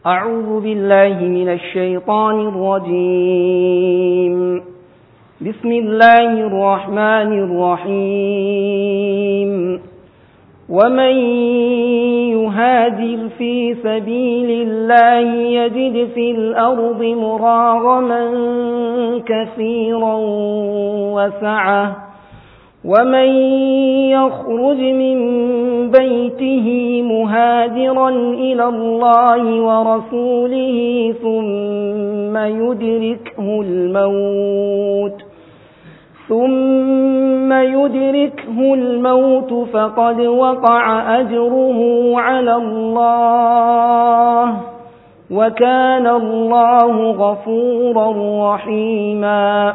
أعوذ بالله من الشيطان الرجيم بسم الله الرحمن الرحيم ومن يهاجر في سبيل الله يجد في الأرض مراغما كثيرا وسعه ومن يخرج من بيته مهاجرا إلى الله ورسوله ثم يدركه الموت ثم يدركه الموت فقد وقع أجره على الله وكان الله غفورا رحيما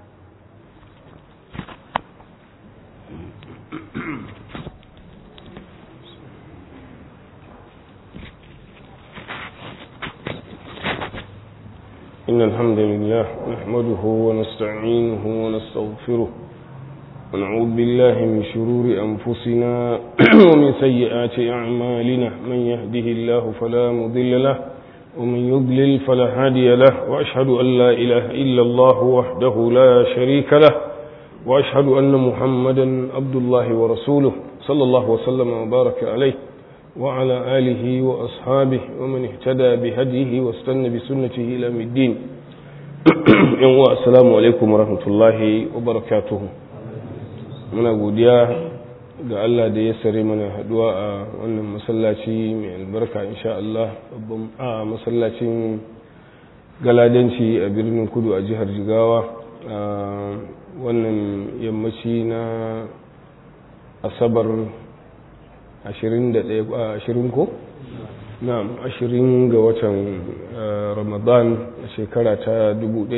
إن الحمد لله نحمده ونستعينه ونستغفره ونعوذ بالله من شرور أنفسنا ومن سيئات أعمالنا من يهده الله فلا مضل له ومن يضلل فلا هادي له وأشهد أن لا إله إلا الله وحده لا شريك له وأشهد أن محمدا عبد الله ورسوله صلى الله وسلم وبارك عليه وعلى آله وأصحابه ومن اهتدى بهديه واستنى بسنته إلى الدين السلام عليكم ورحمة الله وبركاته muna godiya ga Allah da ya sare mana haduwa a wannan masallaci mai albarka insha Allah babban a masallacin galadanci a birnin kudu a jihar jigawa a wannan yammaci na asabar ashirin ko? na'am ashirin ga watan ramadan a shekara ta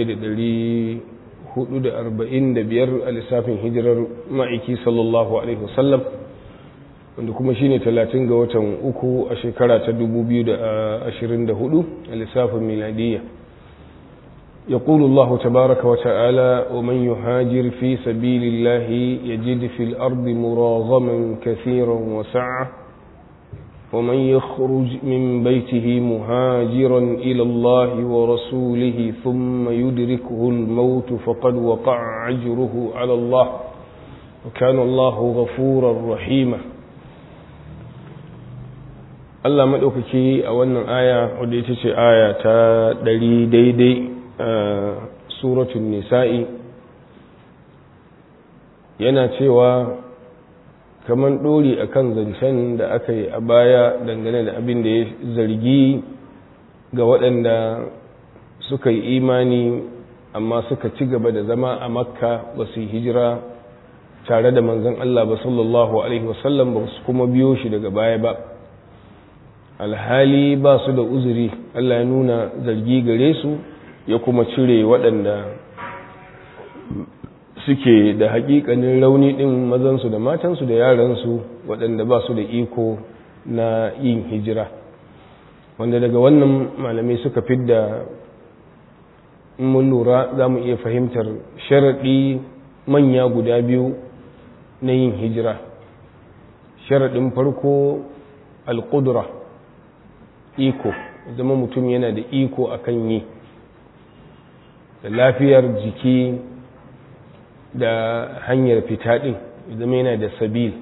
1445 a lissafin hijirar ma'aiki sallallahu alaihi wasallam wanda kuma shine 30 ga watan uku a shekara ta 2024 a lissafin miladiyya يقول الله تبارك وتعالى ومن يهاجر في سبيل الله يجد في الأرض مراغما كثيرا وسعة ومن يخرج من بيته مهاجرا إلى الله ورسوله ثم يدركه الموت فقد وقع أجره على الله وكان الله غفورا رحيما Allah maɗaukaki a wannan aya wadda ita ce aya ta ɗari daidai suratun nisa'i yana cewa kamar ɗori a kan zancen da aka yi a baya dangane da abin da ya zargi ga waɗanda suka yi imani amma suka ci gaba da zama a makka ba su yi hijira tare da manzon Allah ba sallallahu alaihi wasallam ba su kuma biyo shi daga baya ba alhali ba su da uzuri Allah ya nuna zargi gare su ya kuma cire waɗanda suke da hakikanin rauni ɗin mazansu da matansu da yaransu waɗanda ba su da iko na yin hijira wanda daga wannan malamai suka fidda mun lura za mu iya fahimtar sharaɗi manya guda biyu na yin hijira sharaɗin farko alƙudura iko zama mutum yana da iko akan yi da lafiyar jiki da hanyar fita ɗin zama yana da sabil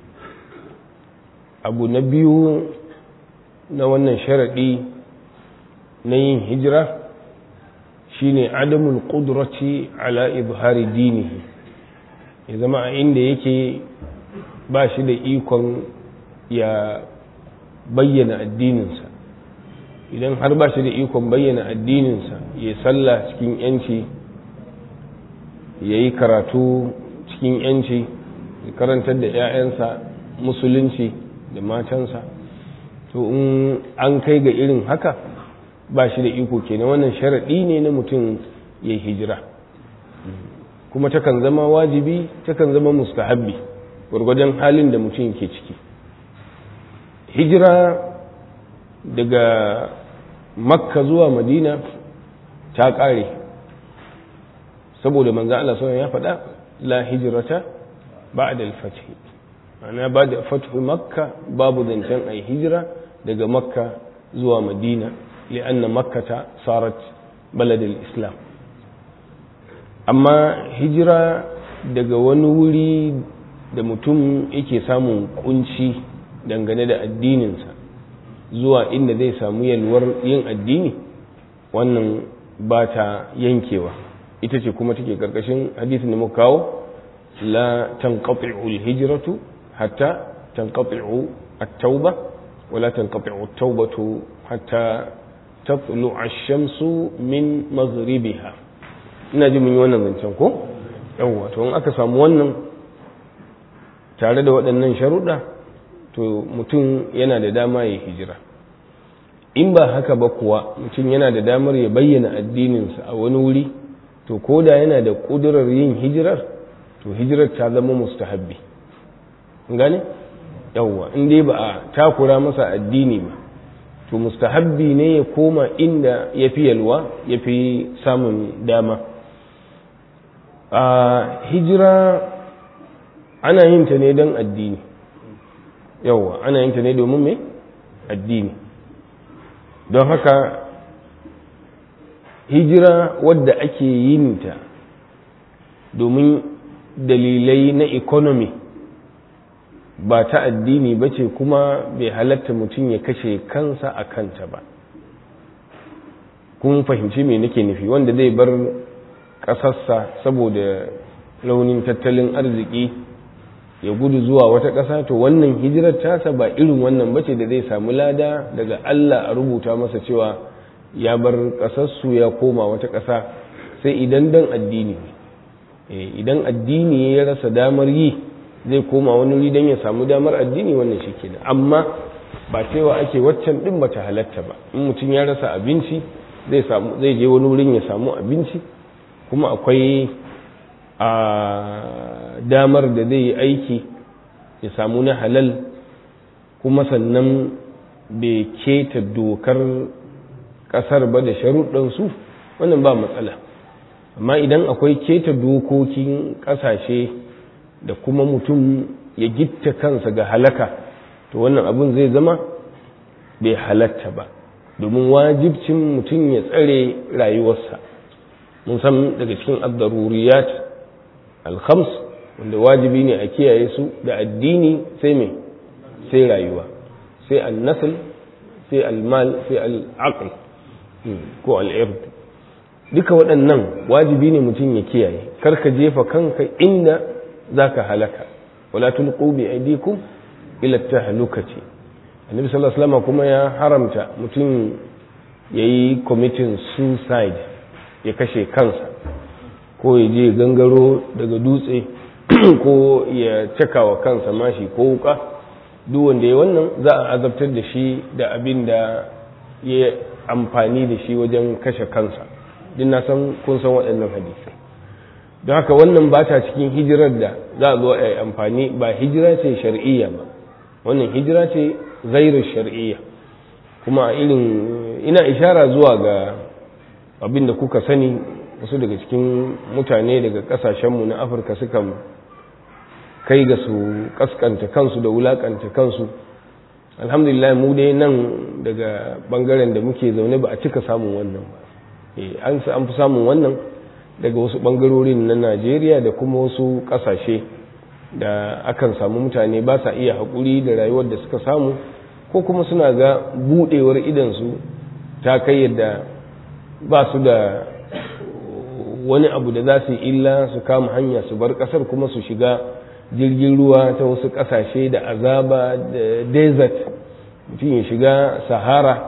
abu na biyu na wannan sharaɗi na yin hijira shine adamul ƙudurati ala izhari dinihi ya zama a inda yake ba shi da ikon ya bayyana addininsa idan har ba shi da ikon bayyana addininsa ya sallah cikin yanci ya yi karatu cikin yanci ya karantar da 'ya'yansa musulunci da matansa to in an kai ga irin haka ba shi da iko kenan wannan sharaɗi ne na mutum ya hijira kuma takan zama wajibi takan zama mustahabbi gwargwadon halin da mutum ke ciki hijira daga makka zuwa madina ta ƙare saboda manzan Allah sauran ya faɗa la hijirata ba da alfathi ana ba da fathu makka babu zancen a hijira daga makka zuwa madina li'anna makkata sarat balad islam amma hijira daga wani wuri da mutum yake samun kunci dangane da addininsa zuwa inda zai samu yalwar yin addini wannan ba ta yankewa ita ce kuma take karkashin hadisin da muka kawo la tanqati'u al-hijratu hatta tanqati'u at-tauba wala tanqati'u at-taubatu hatta tatlu'a ash-shamsu min maghribiha ina ji mun yi wannan zancen ko yawwa to in aka samu wannan tare da waɗannan sharuɗa to mutum yana da dama ya hijira in ba haka ba kuwa mutum yana da damar ya bayyana addininsa a wani wuri to ko da yana da ƙudurar yin hijirar to hijirar ta zama mustahabbi gane yawwa in dai ba a takura masa addini ba to mustahabbi ne ya koma inda ya fi yalwa ya fi samun dama a hijira ana yin ta ne don addini yawwa ana yin ta ne domin mai addini don haka hijira wadda ake yin ta domin dalilai na economy ba ta addini ba ce kuma bai halatta mutum ya kashe kansa a kanta ba kun fahimci me nake nufi wanda zai bar ƙasarsa saboda launin tattalin arziki ya gudu zuwa wata ƙasa to wannan hijirar tasa ba irin wannan bace da zai samu lada daga Allah a rubuta masa cewa ya bar ƙasarsu ya koma wata ƙasa sai idan dan addini idan addini ya rasa damar yi zai koma wani wuri don ya samu damar addini wannan shi kenan amma ba cewa ake waccan din bata halatta ba in mutum ya rasa abinci zai samu zai je wani wurin ya samu abinci kuma akwai a damar da zai yi aiki ya samu na halal kuma sannan bai keta dokar kasar ba da sharuɗansu wannan ba matsala amma idan akwai keta dokokin ƙasashe da kuma mutum ya gitta kansa ga halaka to wannan abin zai zama bai halatta ba domin wajibcin mutum ya tsare rayuwarsa mun san daga cikin addaruriyat alkhams wanda wajibi ne a kiyaye su da addini sai mai sai rayuwa sai annasl sai almal sai al'aql ko al'ird duka waɗannan wajibi ne mutum ya kiyaye karka jefa kanka inda zaka halaka wala tulqu bi aydikum ila tahlukati annabi sallallahu alaihi wasallam kuma ya haramta mutum yayi committing suicide ya kashe kansa ko ya je gangaro daga dutse ko ya cakawa kansa mashi ko wuka duk wanda ya wannan za a azabtar da shi da abin da ya amfani da shi wajen kashe kansa din na san kun san waɗannan hadisi don haka wannan ba ta cikin hijirar da za a zo a yi amfani ba hijira ce shar'iyya ba wannan hijira ce zairar shar'iyya kuma a irin ina ishara zuwa ga abin da kuka sani wasu daga cikin mutane daga kasashenmu na afirka suka kai ga su kaskanta kansu da wulakanta kansu alhamdulillah mu dai nan daga bangaren da muke zaune ba a cika samun wannan ba an fi samun wannan daga wasu bangarorin na najeriya da kuma wasu kasashe da akan samu mutane ba sa iya haƙuri da rayuwar da suka samu ko kuma suna ga buɗewar idansu ta kai yadda ba su da wani abu da za su yi illa su kama hanya su bar ƙasar kuma su shiga jirgin ruwa ta wasu ƙasashe da azaba da desert mutum ya shiga sahara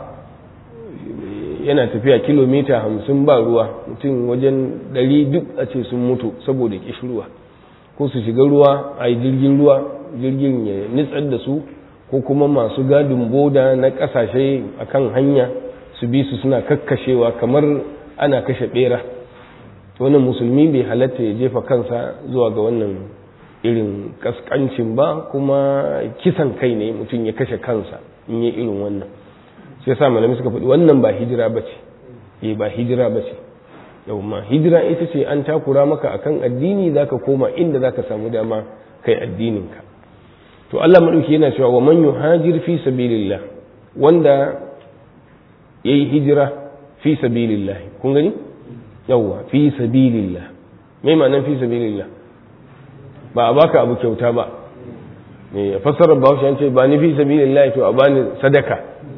yana tafiya kilomita hamsin ba ruwa mutum wajen ɗari duk a ce sun mutu saboda ƙishirwa ko su shiga ruwa a yi jirgin ruwa jirgin ya nitsar da su ko kuma masu gadin boda na ƙasashe a kan hanya su bi su suna kakkashewa kamar ana kashe ɓera wannan musulmi bai halatta ya jefa kansa zuwa ga wannan irin kaskancin ba kuma kisan kai ne mutum ya kashe kansa in yi irin wannan sai yasa malami suka faɗi wannan ba hijira ba ce eh ba hijira ba ce yau ma hijira ita ce an takura maka akan addini zaka koma inda zaka samu dama kai addininka to Allah madauki yana cewa wa man yuhajir fi sabilillah wanda yayi hijira fi sabilillah kun gani yawwa fi sabilillah me ma'anar fi sabilillah ba a baka abu kyauta ba ne fassarar bahaushe an ce ba ni fi sabilillah to a bani sadaka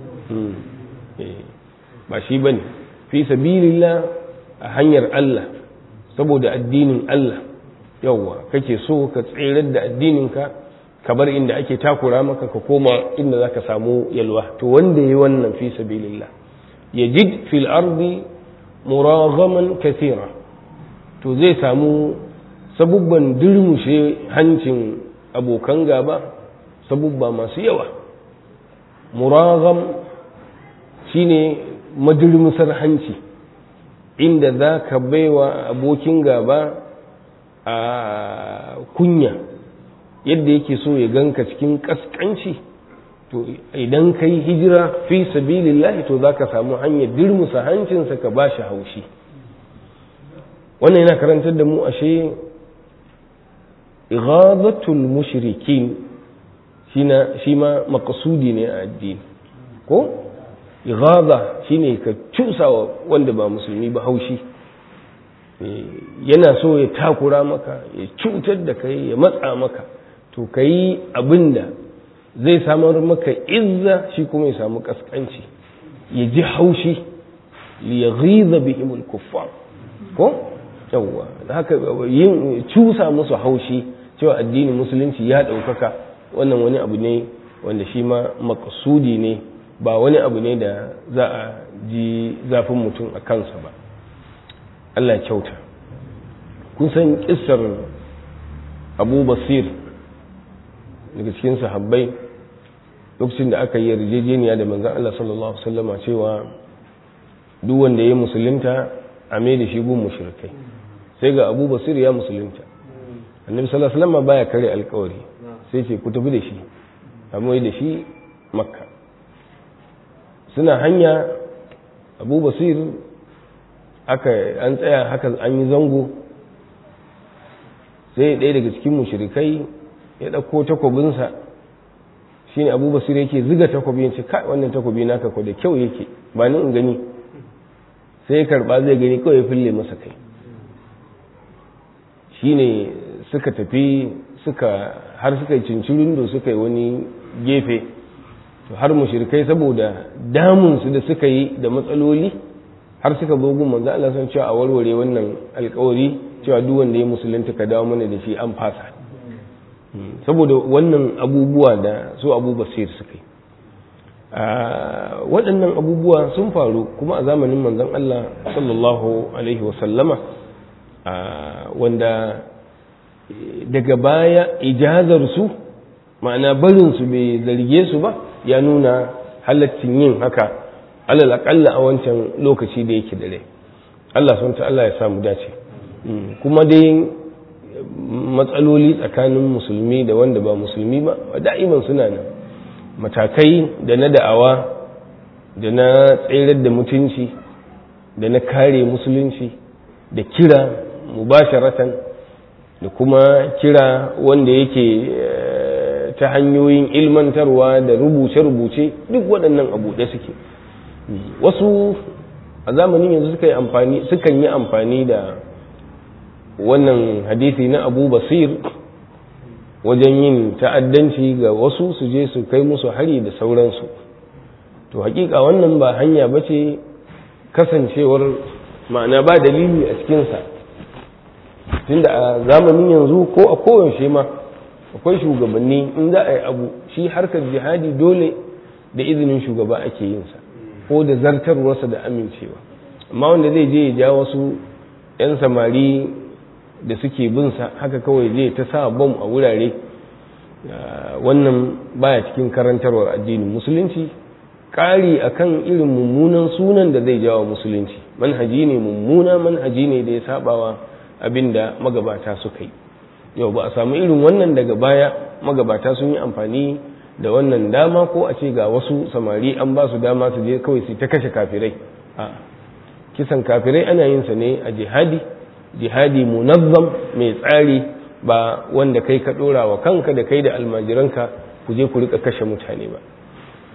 ba shi bane fi sabilillah a hanyar Allah saboda addinin Allah yawwa kake so ka tsirar da addininka ka bar inda ake takura maka ka koma inda zaka samu yalwa to wanda yayi wannan fi sabilillah yajid fil ardi muraghaman kathira to zai samu sabubban durmushe hancin abokan gaba sabubba masu yawa muragham shine madurmusar hanci inda za ka baiwa abokin gaba a kunya yadda yake so ya ganka cikin kaskanci to idan ka yi hijira fi sabilillahi to za ka samu hanyar dirmusa hancinsa ka ba shi haushi wannan yana karantar da mu ashe ighadatul mushrikin shi ma makasudi ne a addini ko ighada shine ka cusawa wanda ba musulmi ba haushi yana so ya takura maka ya cutar da kai ya matsa maka to ka yi abin da zai samar maka izza shi kuma ya samu kaskanci ya ji haushi ya ghiza bihimul kuffar ko yawwa haka yin cusa musu haushi cewa addinin musulunci ya ɗaukaka wannan wani abu ne wanda shi ma makasudi ne ba wani abu ne da za a ji zafin mutum a kansa ba Allah kyauta kun san kissar abu basir daga cikin sahabbai lokacin da aka yi yarjejeniya da manzan Allah sallallahu Alaihi wasallama cewa duk wanda ya musulunta a mai da shi gun mushrikai sai ga abu basir ya musulunta annabi sallallahu Alaihi wasallama baya kare alkawari sai ce ku tafi da shi a mai da shi makka suna hanya abu basir aka an tsaya haka an yi zango sai ɗaya daga cikin mushrikai ya ɗauko takwabinsa shi ne abu basir yake ziga takwabi ya ce kai wannan takwabi naka ko da kyau yake ba ni in gani sai ya karɓa zai gani kawai ya fille masa kai shi ne suka tafi suka har suka yi cincirin da suka yi wani gefe to har mushrikai saboda damunsu da suka yi da matsaloli har suka zo gun manzo Allah san cewa a warware wannan alkawari cewa duk wanda ya musulunta ka dawo mana da shi an fasa saboda wannan abubuwa da su abu basir suka yi waɗannan abubuwa sun faru kuma a zamanin manzon Allah sallallahu alaihi wasallama wanda daga baya ijazar su ma'ana barin su bai zarge su ba ya nuna halaccin yin haka alal aƙalla a wancan lokaci da yake da rai Allah sun Allah ya samu dace kuma dai matsaloli tsakanin musulmi da wanda ba musulmi ba da'iman suna nan matakai da na da'awa da na tserar da mutunci da na kare musulunci da kira mubasharatan da kuma kira wanda yake ta hanyoyin ilmantarwa da rubuce-rubuce duk waɗannan abu da suke wasu a zamanin yanzu suka yi amfani sukan yi amfani da wannan hadisi na abu basir wajen yin ta'addanci ga wasu su je su kai musu hari da sauransu to hakika wannan ba hanya ba ce kasancewar ma'ana ba dalili a cikinsa tunda a zamanin yanzu ko a koyaushe ma akwai shugabanni in za a yi abu shi harkar jihadi dole da izinin shugaba ake yinsa ko da zartarwarsa da amincewa amma wanda zai je ya ja wasu 'yan samari da suke binsa haka kawai zai ta sa bom a wurare wannan baya cikin karantarwar addinin musulunci ƙari akan irin mummunan sunan da zai jawo musulunci manhaji ne mummuna manhaji ne da ya sabawa abin da magabata suka yi yau ba a samu irin wannan daga baya magabata sun yi amfani da wannan dama ko a ce ga wasu samari an ba su dama su je kawai su ta kashe kafirai a kisan kafirai ana yin sa ne a jihadi jihadi munazzam mai tsari ba wanda kai ka dora wa kanka da kai da almajiranka ku je ku rika kashe mutane ba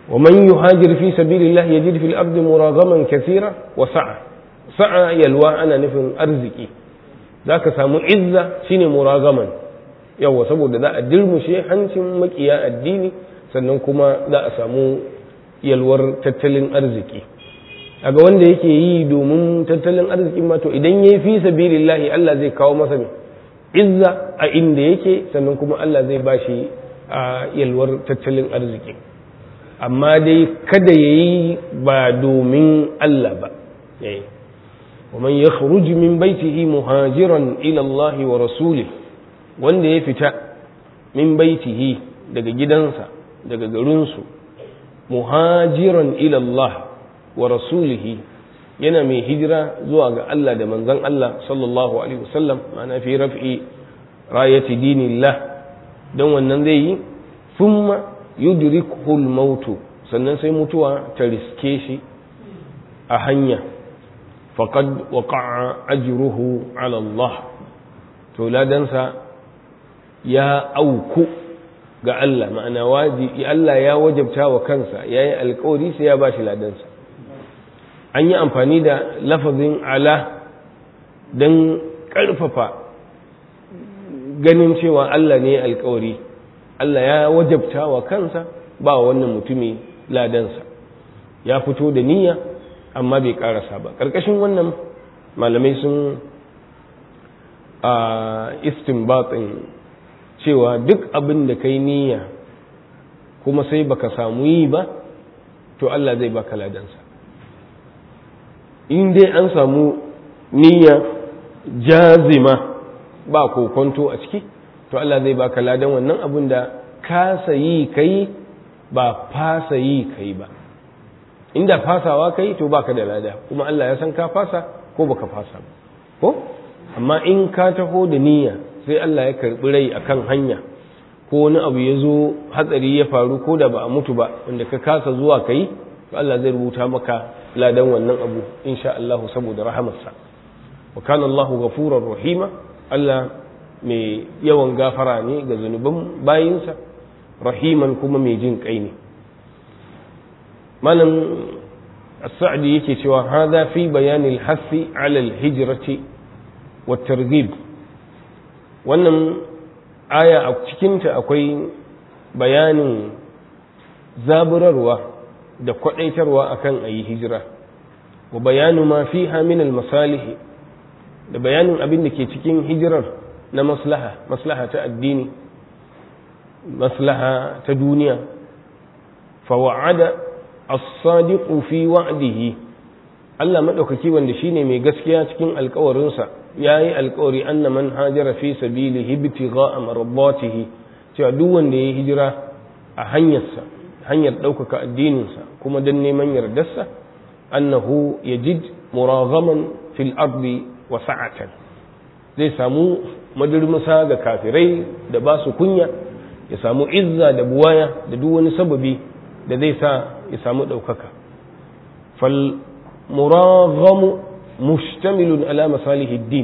wa man yuhajir fi sabilillah yajid fil ardi muragaman kathira wa sa'a sa'a yalwa ana nufin arziki zaka samu izza shine muragaman yawa saboda za a dirmushe hancin makiya addini sannan kuma za a samu yalwar tattalin arziki aga wanda yake yi domin tattalin arzikin ma to idan yayi fi sabilillahi Allah zai kawo masa mai izza a inda yake sannan kuma Allah zai bashi a yalwar tattalin arziki amma dai kada yayi ba domin Allah ba eh ومن يخرج من بيته مهاجرا إلى الله ورسوله wanda ya fita min baitihi daga gidansa daga garinsu muhajiran ila Allah wa rasulihi yana mai hijira zuwa ga Allah da manzon Allah sallallahu alaihi wasallam ma'ana fi raf'i rayati dinillah dan wannan zai yi thumma yudrikuhu al-maut sannan sai mutuwa ta riske shi a hanya faqad waqa'a ajruhu ala Allah to ladansa ya auku ga Allah ma'ana wajibi Allah ya wajabta wa kansa yayi alƙawari sai ya bashi ladansa an yi amfani da lafazin ala don ƙarfafa ganin cewa Allah ne alƙawari Allah ya wajabta wa kansa ba wannan mutumi ladansa ya fito da niyya amma bai ƙarasa ba ƙarƙashin wannan malamai sun a istinbatin cewa duk abin da kai niyya kuma sai baka samu yi ba to Allah zai baka ladansa in dai an samu niyya jazima ba kokonto a ciki to Allah zai baka ladan wannan abin da kasa yi kai ba fasa yi kai ba inda fasawa kai to baka da lada kuma Allah ya san ka fasa ko baka fasa ba ko amma in ka taho da niyya sai Allah ya karbi rai akan hanya ko wani abu ya zo hatsari ya faru ko da ba a mutu ba wanda ka kasa zuwa kai to Allah zai rubuta maka ladan wannan abu insha Allah saboda rahamarsa wa kana Allahu ghafurur rahima Allah mai yawan gafara ne ga zunuban bayinsa rahiman kuma mai jin kai ne malam as-sa'di yake cewa hadha fi bayan al-hasi ala al-hijrati wa targhib wannan aya a cikinta akwai bayanin zaburarwa da kwadaitarwa akan ayi hijira wa bayanu ma fiha min al-masalih da bayanin abin da ke cikin hijirar na maslaha maslaha ta addini maslaha ta duniya fa wa'ada as-sadiqu fi wa'dihi Allah madaukaki wanda shine mai gaskiya cikin alkawarinsa yayi alkawari anna man hajara fi sabilihi ibtigha'a marbatihi cewa duk wanda ya hijira a hanyarsa hanyar ɗaukaka addininsa kuma don neman yardarsa annahu yajid muraghaman fil ardi wa sa'atan zai samu madurmusa ga kafirai da ba su kunya ya samu izza da buwaya da duk wani sababi da zai sa ya samu ɗaukaka fal muraghamu mustamilun ala masalihi din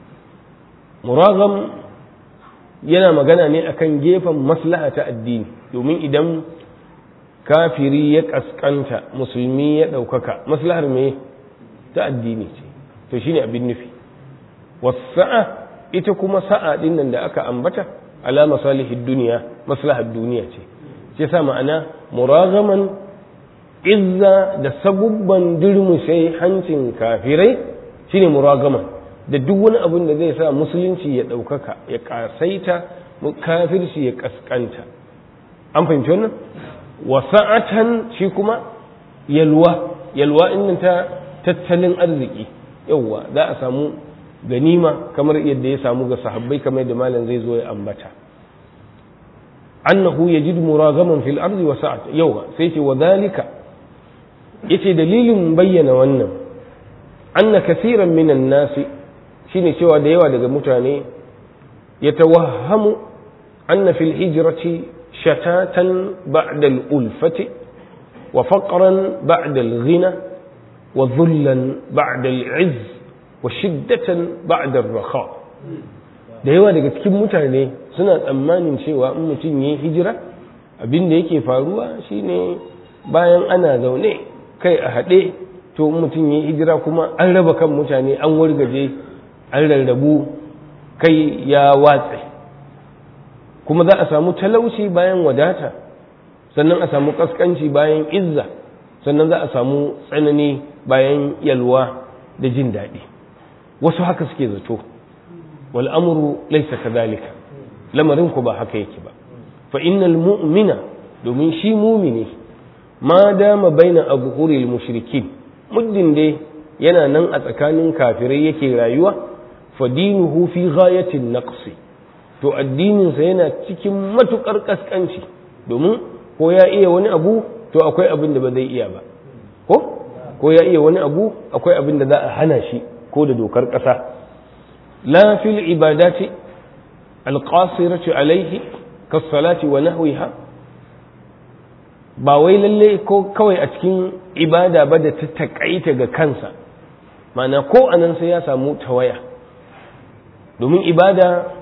muragham yana magana ne akan gefen maslaha ta addini domin idan kafiri ya kaskanta musulmi ya ɗaukaka maslahar me ta addini ce to shine abin nufi wasa'a ita kuma sa'a din nan da aka ambata ala masalihid duniya maslahar duniya ce sai sa ma'ana muragaman izza da sabubban durmushe hancin kafirai shine muragaman da duk wani abin da zai sa musulunci ya ɗaukaka ya ƙasaita kafirci ya ƙasƙanta an fahimci wannan wasa'atan shi kuma yalwa yalwa inda ta tattalin arziki yauwa za a samu ganima kamar yadda ya samu ga sahabbai kamar yadda malam zai zo ya ambata annahu yajid muragaman fil ardi wa sa'at yauwa sai ce wa dalika yace dalilin bayyana wannan anna kaseeran minan nasi shine cewa da yawa daga mutane yatawahhamu anna fil hijrati shatatan ba'da al-ulfati wa faqran ba'da al-ghina wa dhullan ba'da al-'izz wa shiddatan ba'da ar-raha da yawa daga cikin mutane suna tsammanin cewa in mutum yayi hijira abin da yake faruwa shine bayan ana zaune kai a haɗe to mutum ya hijira kuma an raba kan mutane an wargaje an rarrabu kai ya watse kuma za a samu talauci bayan wadata sannan a samu kaskanci bayan izza sannan za a samu tsanani bayan yalwa da jin daɗi wasu haka suke zato wal amru laysa kadhalika lamarin ku ba haka yake ba fa innal mu'mina domin shi mumini ma dama baina abhuril mushrikin muddin dai yana nan a tsakanin kafirai yake rayuwa fa dinuhu fi ghayatin naqsi to addininsa yana cikin matukar kaskanci domin ko ya iya wani abu to akwai abin da ba zai iya ba ko ko ya iya wani abu akwai abin da za a hana shi ko da dokar ƙasa la fil ibadati alqasirati alaihi kas-salati wa nahwiha ba wai lalle ko kawai a cikin ibada ba da ta takaita ga kansa mana ko anan sai ya samu tawaya domin ibada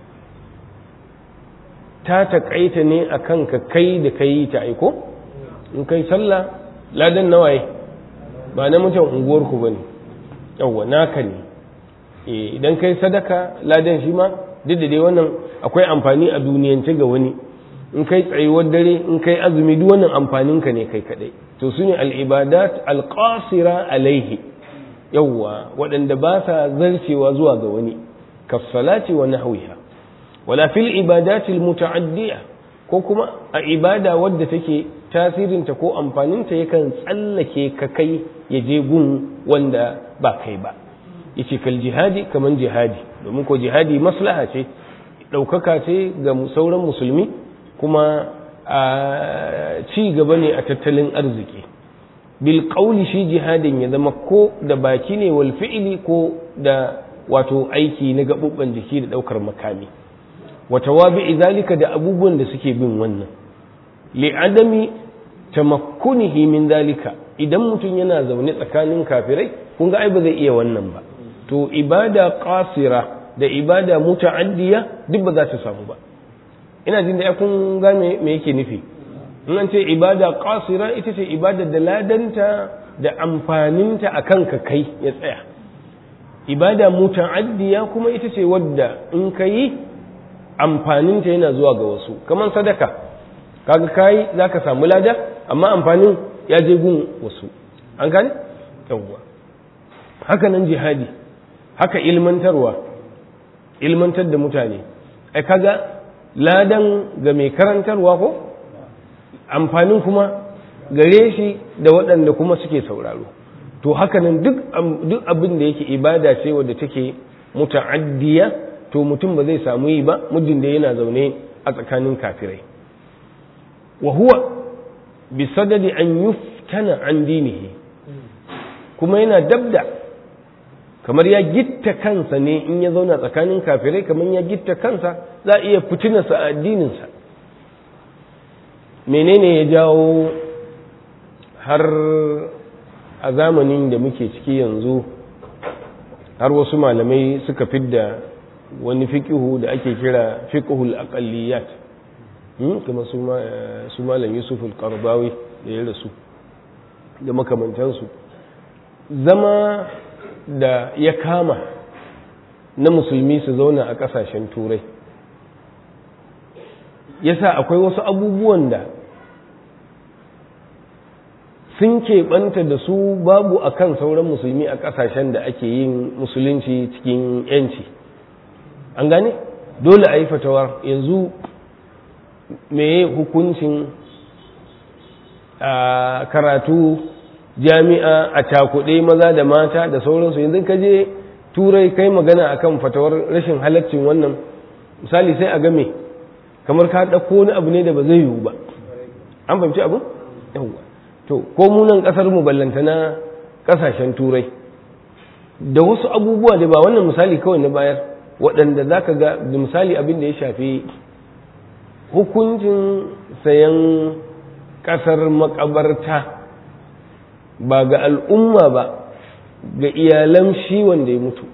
ta takaita ne a kanka kai da kai ta aiko in kai sallah ladan nawaye ba na mutum unguwarku ba ne yawwa naka ne idan kai sadaka ladan shi ma duk da dai wannan akwai amfani a duniyance ga wani in kai tsayuwar dare in kai azumi duk wannan amfaninka ne kai kadai to su ne al'ibadat alƙasira alaihi yawwa waɗanda ba sa zarcewa zuwa ga wani kassalati wa nahwiha wala fil ibadatil muta'addiya ko kuma a ibada wadda take tasirinta ko amfaninta yakan tsallake ka kai ya je gun wanda ba kai ba yace kal jihadi kaman jihadi domin ko jihadi maslaha ce ɗaukaka ce ga sauran musulmi kuma a ci gaba ne a tattalin arziki bil qawli shi jihadin ya zama ko da baki ne wal fi'li ko da wato aiki na gaɓuɓɓen jiki da ɗaukar makami wa tawabi'i zalika da abubuwan da suke bin wannan li'adami tamakkunihi min zalika idan mutum yana zaune tsakanin kafirai kun ga ai ba zai iya wannan ba to ibada qasira da ibada muta'addiya duk ba za ta samu ba ina jin da kun ga me yake nufi in an ce ibada qasira ita ce ibada da ladanta da amfaninta akan ka kai ya tsaya ibada muta'addiya kuma ita ce wadda in ka yi amfaninta yana zuwa ga wasu kamar sadaka kaga kai za ka samu lada amma amfanin ya je gun wasu an gane yawwa haka nan jihadi haka ilmantarwa ilmantar da mutane ai kaga ladan ga mai karantarwa ko amfanin kuma gare shi da waɗanda kuma suke sauraro to haka nan duk abin da yake ibada ce wadda take muta'addiya to mutum ba zai samu yi ba muddin da yana zaune a tsakanin kafirai wa huwa bi sadadi an yuftana an dinihi kuma yana dabda kamar ya gitta kansa ne in ya zauna tsakanin kafirai kamar ya gitta kansa za a iya fitinarsa a addininsa menene ya jawo har a zamanin da muke ciki yanzu har wasu malamai suka fidda wani fiƙihu da ake kira fiƙihul aqalliyat kuma su malam yusuf al-qarbawi da ya rasu da makamantansu zama da ya kama na musulmi su zauna a ƙasashen turai yasa akwai wasu abubuwan da sun keɓanta da su babu akan sauran musulmi a ƙasashen da ake yin musulunci cikin 'yanci an gane dole a yi fatawar yanzu meye hukuncin a karatu jami'a a cakuɗe maza da mata da sauransu yanzu ka je turai kai magana akan fatawar rashin halaccin wannan misali sai a game kamar ka ɗauko wani abu ne da ba zai yiwu ba an fahimci abu yawwa to ko munan ƙasar mu ballantana ƙasashen turai da wasu abubuwa da ba wannan misali kawai na bayar waɗanda za ka ga da misali abin da ya shafi hukuncin sayan ƙasar makabarta ba ga al'umma ba ga iyalan shi wanda ya mutu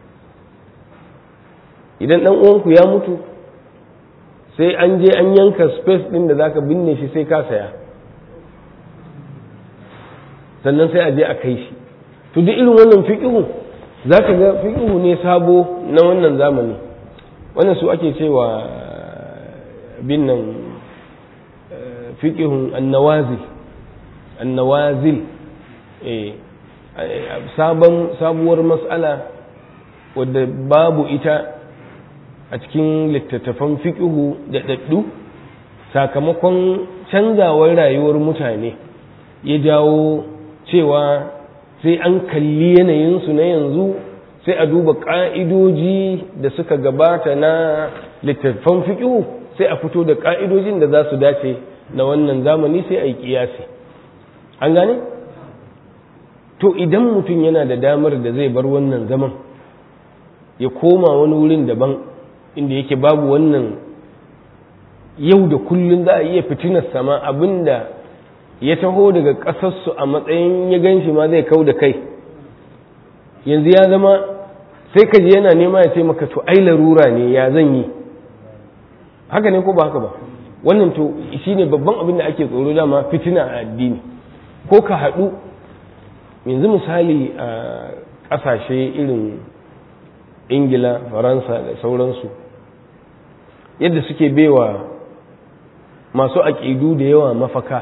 idan ɗan uwanku ya mutu sai an je an yanka space ɗin da za ka binne shi sai ka saya sannan sai a je a kai shi to duk irin wannan fiƙihu za ka ga fiƙihu ne sabo na wannan zamani wannan su ake cewa bin nan fiƙihun annawazil annawazil sabon sabuwar matsala wadda babu ita a cikin littattafan fiƙihu da ɗaɗɗu sakamakon canzawar rayuwar mutane ya jawo cewa sai an kalli yanayinsu na yanzu sai a duba ƙa'idoji da suka gabata na littattafan fiƙihu sai a fito da ƙa'idojin da za su dace na wannan zamani sai a yi ƙiyasi an gane? to idan mutum yana da damar da zai bar wannan zaman ya koma wani wurin daban inda yake babu wannan yau da kullum za a iya fitinar sama abinda ya taho daga ƙasarsu a matsayin ya gan shi ma zai kau da kai yanzu ya zama sai ka ji yana nema ya ce maka to ai larura ne ya zan yi haka ne ko ba haka ba wannan to shi ne babban abin da ake tsoro dama fitina a addini ko ka haɗu yanzu misali a ƙasashe irin ingila faransa da sauransu yadda suke baiwa masu aƙidu da yawa mafaka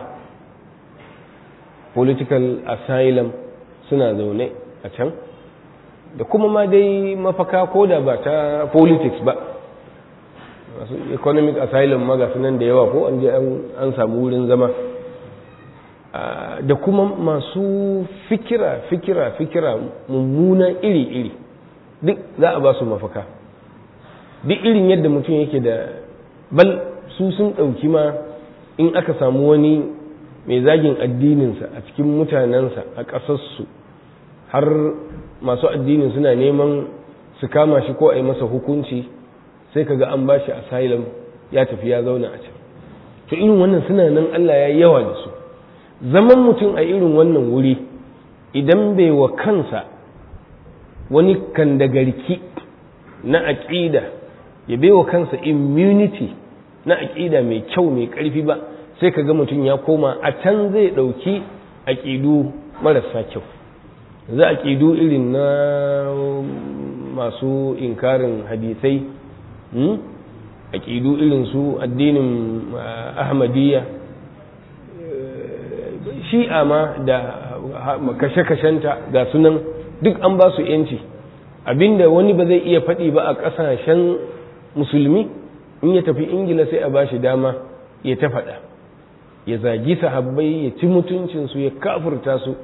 political asylum suna zaune a can da kuma ma dai mafaka ko da ba ta politics ba masu economic asylum maga sunan da yawa ko an je an samu wurin zama da kuma masu fikira fikira fikira mummuna iri-iri duk za a ba su mafaka duk irin yadda mutum yake da bal su sun ɗauki ma in aka samu wani mai zagin addininsa a cikin mutanensa a ƙasarsu har masu addinin suna neman su kama shi ko a yi masa hukunci sai kaga an ba shi asylum ya tafi ya zauna a can to irin wannan suna nan Allah ya yawa da su zaman mutum a irin wannan wuri idan bai wa kansa wani kandagarki na aƙida ya bai wa kansa immunity na aƙida mai kyau mai ƙarfi ba sai ka ga mutum ya koma a can zai ɗauki aƙidu marasa kyau za a ƙidu irin na masu inkarin hadisai aƙidu irin su addinin ahmadiyya shi'a ma da kashe-kashenta ga sunan duk an ba su yanci abinda wani ba zai iya faɗi ba a ƙasashen musulmi in ya tafi ingila sai a ba shi dama ya ta faɗa ya zagi sahabbai ya ci mutuncinsu ya kafurta su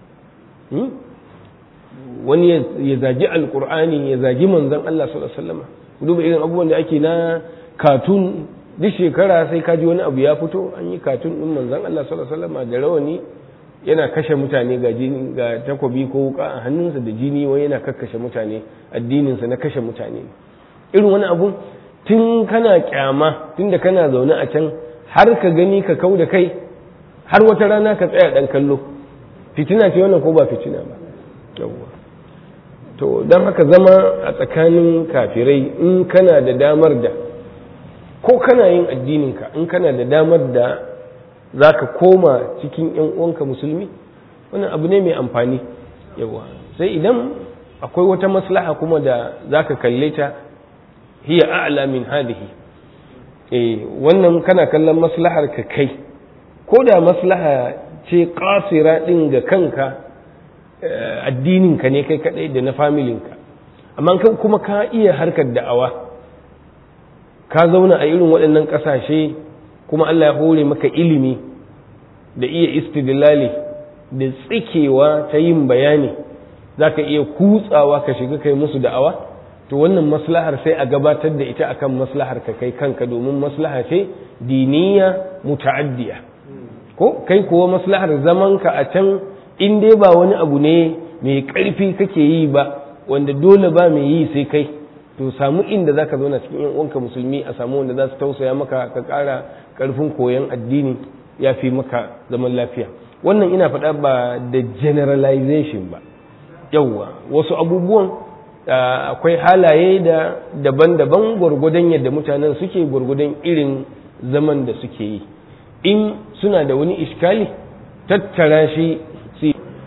wani ya zagi alkur'ani ya zagi manzan Allah sallallahu alaihi wasallam duba irin abubuwan da ake na katun duk shekara sai kaji wani abu ya fito an yi katun din manzan Allah sallallahu alaihi wasallam da rawani yana kashe mutane ga jini ga takobi ko wuka a hannunsa da jini wai yana kakkashe mutane addininsa na kashe mutane irin wani abu tun kana kyama tun da kana zaune a can har ka gani ka kau da kai har wata rana ka tsaya dan kallo fitina ce wannan ko ba fitina ba yawwa to don haka zama a tsakanin kafirai in kana da damar da ko kana yin addininka in kana da damar da za ka koma cikin yan uwanka musulmi wannan abu ne mai amfani yawa sai idan akwai wata maslaha kuma da za ka kalle ta hiya a'la min hadihi eh wannan kana kallon maslahar ka kai ko da maslaha ce kasira din ga kanka addininka ne kai kadai da na familinka amma kan kuma ka iya harkar da'awa ka zauna a irin waɗannan ƙasashe kuma Allah ya hore maka ilimi da iya istidlali da tsikewa ta yin bayani za ka iya kutsawa ka shiga kai musu da'awa to wannan maslahar sai a gabatar da ita akan maslahar ka kai kanka domin maslaha ce diniya muta'addiya ko kai kuwa maslahar zamanka a can in dai ba wani abu ne mai ƙarfi kake yi ba wanda dole ba mai yi sai kai to samu inda zaka zauna cikin yan uwanka musulmi a samu wanda za su tausaya maka ka ƙara ƙarfin koyon addini ya fi maka zaman lafiya wannan ina faɗa ba da generalization ba yauwa wasu abubuwan akwai halaye da daban-daban gwargwadon yadda mutanen suke gwargwadon irin zaman da suke yi in suna da wani iskali tattara shi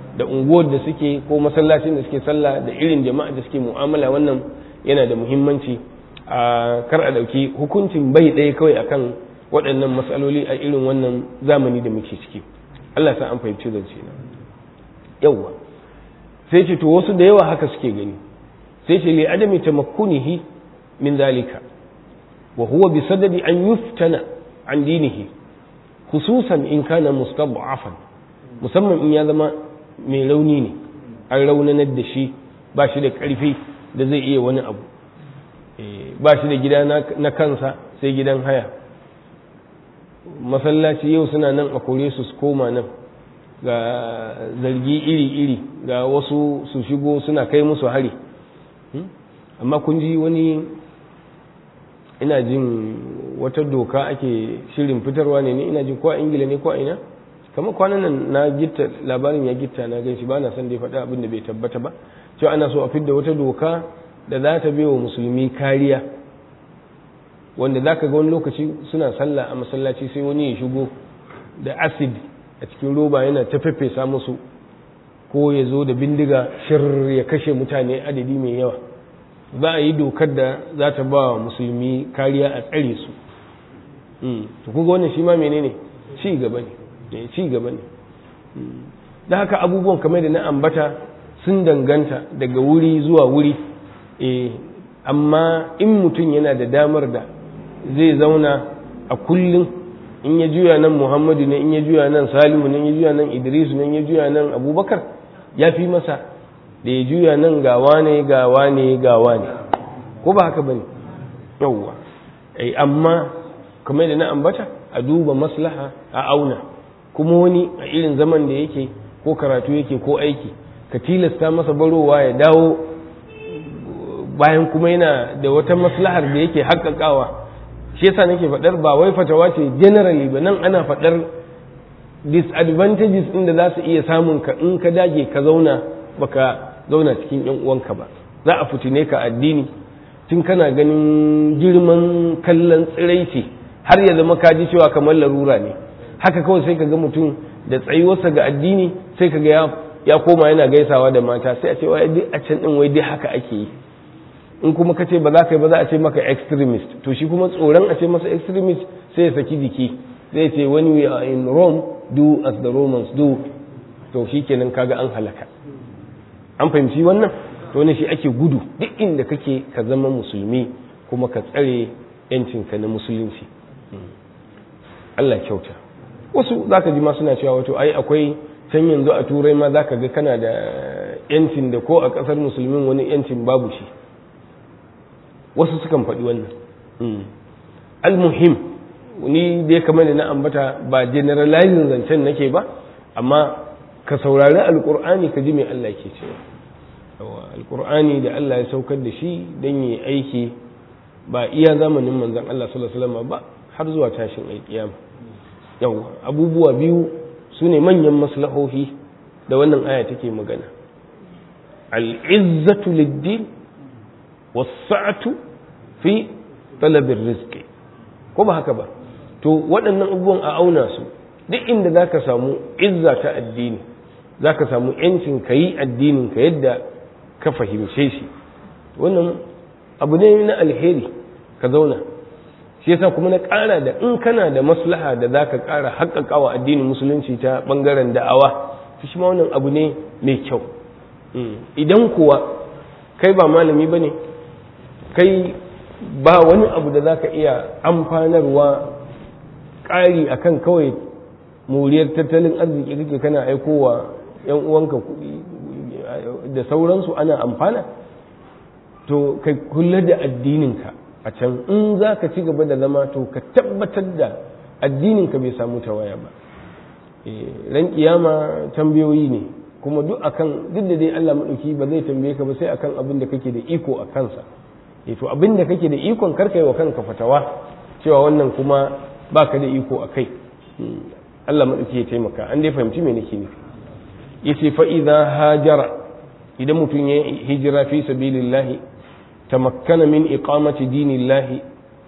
da unguwar da suke ko masallacin da suke sallah da irin jama'a da suke mu'amala wannan yana da muhimmanci a kar a ɗauki hukuncin bai ɗaya kawai akan waɗannan matsaloli a irin wannan zamani da muke ciki Allah sa an fahimci zance na yawwa sai ce to wasu da yawa haka suke gani sai ce li adami tamakkunihi min zalika wa huwa bi sadadi an yuftana an dinihi khususan in kana mustad'afan musamman in ya zama mai rauni ne an raunanar da shi ba shi da ƙarfi da zai iya wani abu ba shi da gida na kansa sai gidan haya masallaci yau suna nan a kore su su koma nan ga zargi iri-iri ga wasu su shigo suna kai musu hari amma kun ji wani ina jin wata doka ake shirin fitarwa ne ina jin ko a ingila ne ko a ina kamar kwanan nan na gitta labarin ya gitta na gan shi ba na son da ya faɗa abin da bai tabbata ba cewa ana so a fidda wata doka da za ta wa musulmi kariya wanda za ka ga wani lokaci suna sallah a masallaci sai wani ya shigo da acid a cikin roba yana ta feffesa musu ko ya zo da bindiga shir ya kashe mutane adadi mai yawa za a yi dokar da za ta ba wa musulmi kariya a tsare su to kuga wannan shi ma menene ci gaba ne ci gaba ne da haka abubuwan kamar da na ambata sun danganta daga wuri zuwa wuri amma in mutum yana da damar da zai zauna a kullum in ya juya nan muhammadu ne in ya juya nan salihu ne in ya juya nan idrisu ne in ya juya nan abubakar ya fi masa da ya juya nan gawa ne gawa ne gawa ne ko ba haka bane yawwa amma kamar da na ambata a duba maslaha a auna kuma wani a irin zaman da yake ko karatu yake ko aiki ka tilasta masa barowa ya dawo bayan kuma yana da wata maslahar da yake haƙaƙawa shi yasa nake faɗar ba wai fatawa ce generally ba nan ana faɗar disadvantages ɗin da za su iya samun ka in ka dage ka zauna baka zauna cikin yan uwanka ba za a fitine ka addini tun kana ganin girman kallon tsiraici har ya zama kaji cewa kamar larura ne haka kawai sai ka ga mutum da tsayuwarsa ga addini sai ka ga ya koma yana gaisawa da mata sai a ce wai duk a can din wai dai haka ake yi in kuma ka ce ba za ka yi ba za a ce maka extremist to shi kuma tsoron a ce masa extremist sai ya saki jiki zai ce when we are in Rome do as the Romans do to shi kenan kaga an halaka an fahimci wannan to ne shi ake gudu duk inda kake ka zama musulmi kuma ka tsare yancinka na musulunci Allah kyauta wasu zaka ji ma suna cewa wato ai akwai can yanzu a turai ma zaka ga kana da yancin da ko a kasar musulmin wani yancin babu shi wasu sukan faɗi wannan almuhim ni dai kamar da na ambata ba generalizing zancen nake ba amma ka saurari alkur'ani ka ji mai Allah ke cewa alkur'ani da Allah ya saukar da shi don yi aiki ba iya zamanin manzan Allah sallallahu alaihi wasallam ba har zuwa tashin alkiyama yawa abubuwa biyu su ne manyan maslahohi da wannan aya take magana al'izzatu lid-din was-sa'atu fi talabir rizqi ko ba haka ba to waɗannan abubuwan a auna su duk inda zaka samu izza ta addini zaka samu yancin kayi addinin ka yadda ka fahimce shi wannan abu ne na alheri ka zauna shi yasa kuma na ƙara da in kana da maslaha da zaka ƙara haƙƙaƙawa addinin musulunci ta ɓangaren da'awa to shi ma wannan abu ne mai kyau idan kuwa kai ba malami ba ne kai ba wani abu da zaka iya amfanarwa ƙari akan kawai moriyar tattalin arziki kake kana aikowa 'yan uwanka kuɗi da sauransu ana amfana to kai kula da addininka a can in za ka ci gaba da zama to ka tabbatar da addininka bai samu tawaya ba ran kiyama tambayoyi ne kuma duk akan duk da dai Allah maɗauki ba zai tambaye ka ba sai akan abin da kake da iko a kansa to abin da kake da ikon karka yi wa kanka fatawa cewa wannan kuma baka da iko a kai Allah maɗauki ya taimaka an dai fahimci me nake nufi yace fa idza hajara idan mutum ya hijira fi sabilillahi tamakkana min iqamati dinillahi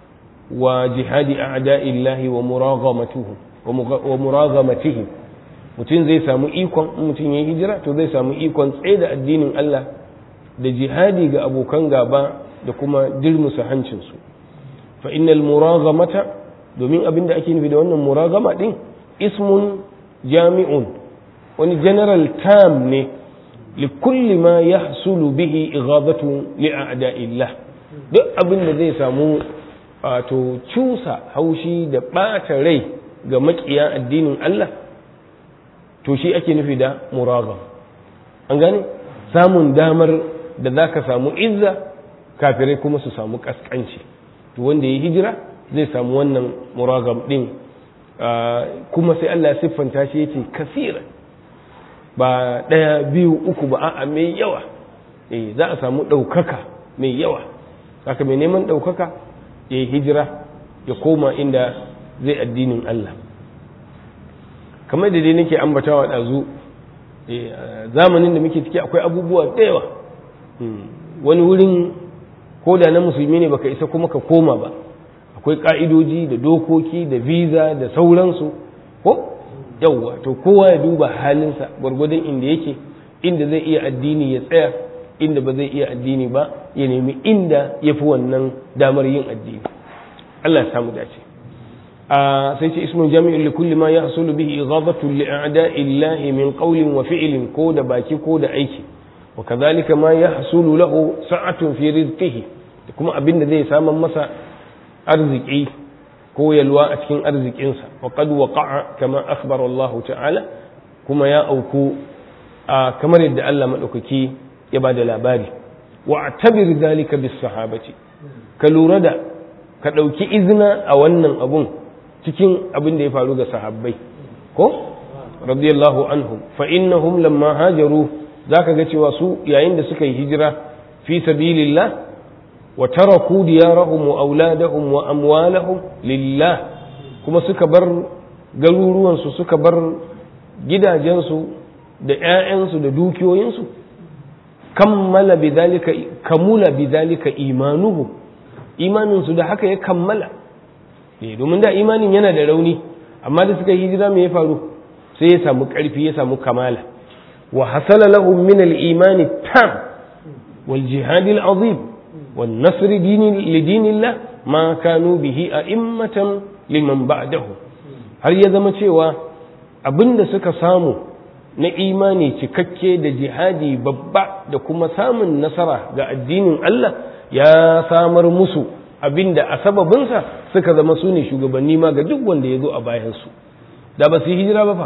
wa jihadi a'da'illahi wa muraghamatuhu wa muraghamatihi mutum zai samu ikon mutum ya hijira to zai samu ikon tsaye da addinin Allah da jihadi ga abokan gaba da kuma dirmusa hancinsu fa innal muraghamata domin abin da ake nufi da wannan muragama din ismun jami'un wani general term ne li kulli ma yahsulu bihi ighadatu li a'da'illah duk abin da zai samu wato cusa haushi da ɓata rai ga makiya addinin Allah to shi ake nufi da muragam an gane samun damar da za ka samu izza kafirai kuma su samu kaskanci to wanda ya hijira zai samu wannan muragam din kuma sai Allah ya siffanta shi yace kasira ba ɗaya biyu uku ba a'a mai yawa eh za a samu ɗaukaka mai yawa haka mai neman ɗaukaka ya yi hijira ya koma inda zai addinin Allah kamar da dai nake ambatawa ɗazu zamanin da muke ciki akwai abubuwa da yawa wani wurin ko da na musulmi ne baka isa kuma ka koma ba akwai ka'idoji da dokoki da visa da sauransu ko yawwa to kowa ya duba halinsa gwargwadon inda yake inda zai iya addini ya tsaya inda ba zai iya addini ba ya nemi inda ya fi wannan damar yin addini Allah ya samu dace a sai ce ismu jami'in li kulli ma yahsulu bihi ighadatu li a'da'illahi min qawlin wa fi'lin ko da baki ko da aiki wa kadhalika ma yahsulu lahu sa'atun fi rizqihi kuma abinda zai saman masa arziki ko yalwa a cikin arzikinsa wa qad waqa'a kama akhbara Allah ta'ala kuma ya auku kamar yadda Allah madaukaki ya ba da labari wa tabir zalika bis sahabati ka lura da ka ɗauki izina a wannan abun cikin abin da ya faru ga sahabbai ko radiyallahu anhum fa innahum lamma hajaru zaka ga cewa su yayin da suka yi hijira fi sabilillah wa taraku diyarahum wa auladahum wa amwalahum lillah kuma suka bar garuruwansu suka bar gidajensu da 'ya'yansu da dukiyoyinsu kammala bidhalika kamula bidhalika imanuhu imaninsu da haka ya kammala eh domin da imanin yana da rauni amma da suka hijira me ya faru sai ya samu karfi ya samu kamala wa hasala lahum min al-iman tam wal jihad al-azim wan nasr dini li dinillah ma kanu bihi a'immatan liman ba'dahu har ya zama cewa abinda suka samu na imani cikakke da jihadi babba da kuma samun nasara ga addinin Allah ya samar musu abinda a sababinsa suka zama su ne shugabanni ma ga duk wanda ya zo a bayansu da ba su yi hijira ba fa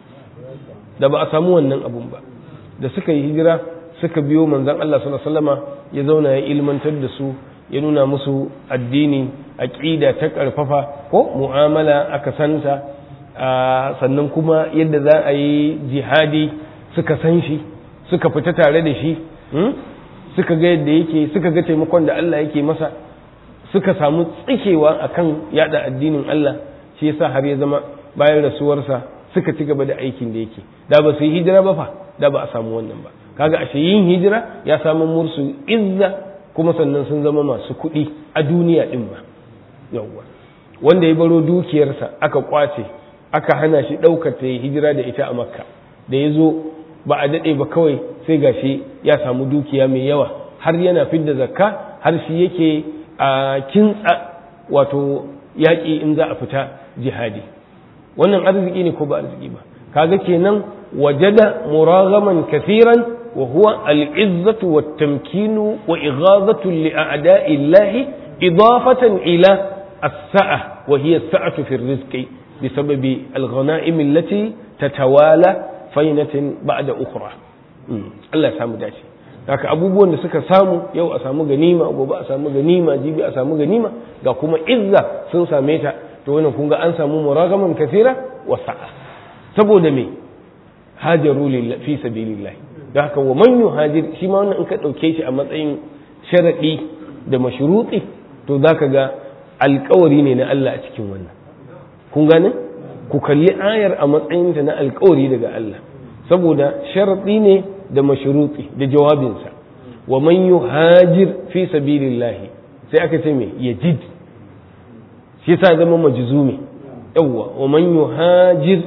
da ba a samu wannan abun ba da suka yi hijira suka biyo manzan Allah sallama ya zauna ya ilmantar da su ya nuna musu addini aƙida ta ƙarfafa ko mu'amala aka santa sannan kuma yadda za a yi jihadi suka san shi suka fita tare da shi suka ga yadda yake suka ga taimakon da Allah yake masa suka samu tsikewa akan yada addinin Allah shi yasa har ya zama bayan rasuwarsa suka ci gaba da aikin da yake da ba su yi hijira ba fa da ba a samu wannan ba kaga ashe yin hijira ya samu mursu izza kuma sannan sun zama masu kuɗi a duniya din ba yawwa wanda ya baro dukiyarsa aka kwace aka hana shi ɗaukar ta hijira da ita a makka da ya zo ba a daɗe ba kawai sai gashi ya samu dukiya mai yawa har yana fidda zakka har shi yake a kintsa wato yaƙi in za a fita jihadi wannan arziki ne ko ba arziki ba kaga kenan wajada muragaman kathiran wa huwa al-izzatu wat tamkinu wa ighazatu li a'da'i Allah idafatan ila as-sa'a wa hiya as-sa'atu fi ar-rizqi بسبب الغنائم التي تتوالى فينة بعد أخرى Allah samu dace haka abubuwan da suka samu yau a samu ganima gobe a samu ganima jibi a samu ganima ga kuma izza sun same ta to wannan kun ga an samu muragaman kasira wa sa'a saboda me hajaru lillahi fi sabilillah da haka wa man yuhajir shi ma wannan in ka dauke shi a matsayin sharadi da mashruti to zaka ga alƙawari ne na Allah a cikin wannan kun gane ku kalli ayar a matsayinta na alkawari daga Allah saboda sharaɗi ne da mashruti da jawabinsa wa man yuhajir fi sabilillahi sai aka ce me yajid shi yasa zama majzumi yawwa wa man yuhajir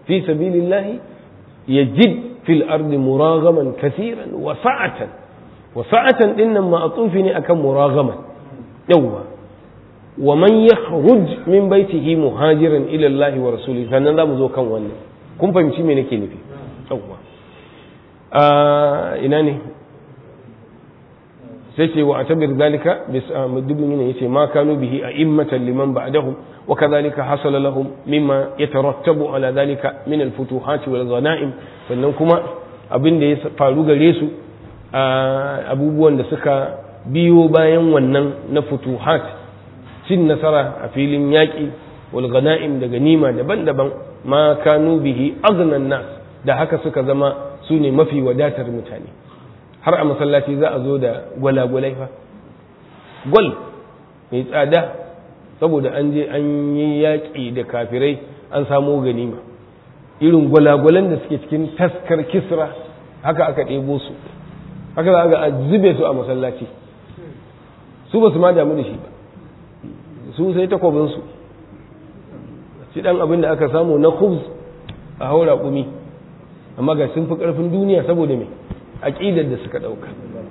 fi sabilillahi yajid fil ardi muragaman kaseeran wa sa'atan wa sa'atan dinnan ma'tufi ne akan muragaman yawwa wa man yakhruj min baitihi muhajiran ila Allah wa rasulihi sannan zamu zo kan wannan kun fahimci me nake nufi yawwa ina ne sai ce wa atabir zalika bis dubin ne yace ma kanu bihi a'immatan liman ba'dahum wa kadhalika hasala lahum mimma yatarattabu ala zalika min al-futuhat wal ghanaim sannan kuma abin da ya faru gare su abubuwan da suka biyo bayan wannan na futuhat cin nasara a filin yaƙi wal ghanaim da ganima daban-daban ma kanu bihi aghnan nas da haka suka zama su ne mafi wadatar mutane har a masallaci za a zo da gwalagwalai fa gwal mai tsada saboda an je an yi yaƙi da kafirai an samo ganima irin gwalagwalan da suke cikin taskar kisra haka aka ɗebo su haka za ga a zube su a masallaci su ba su ma damu da shi ba su sai takwabinsu shi ɗan abin da aka samu na khubz a haura ƙumi amma ga sun fi ƙarfin duniya saboda mai aƙidar da suka ɗauka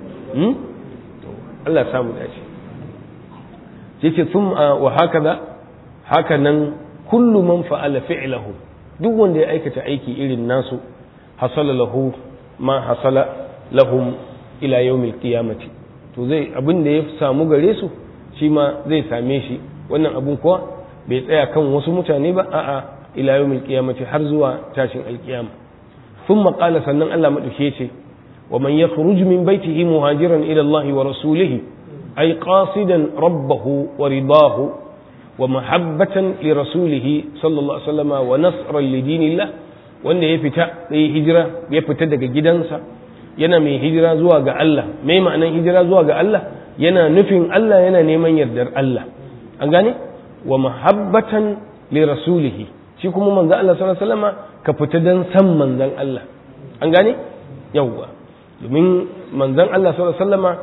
Allah samu dace sai ce sun wa haka za haka nan kullu man fa'ala fi'lahu duk wanda ya aikata aiki irin nasu hasala lahu ma hasala lahum ila yawmil qiyamati to zai abin da ya samu gare su shi ma zai same shi wannan abun kuwa bai tsaya kan wasu mutane ba a'a ila yawmil qiyamati har zuwa tashin alkiyama ثم قال sannan Allah madauke ce wa man yakhruj min baytihi muhajiran ila Allah wa rasulih ay qasidan rabbahu wa ridahu wa mahabbatan li rasulih sallallahu alaihi wasallam wa nasran li dinillah wanda ya fita sai hijira ya fita daga gidansa yana mai hijira zuwa ga Allah mai ma'anan hijira zuwa ga Allah yana nufin Allah yana neman yardar Allah an gane wa mahabbatan li rasulih shi kuma manzo Allah sallallahu alaihi wasallam ka fita dan san manzon Allah an gane yawwa domin manzon Allah sallallahu alaihi wasallama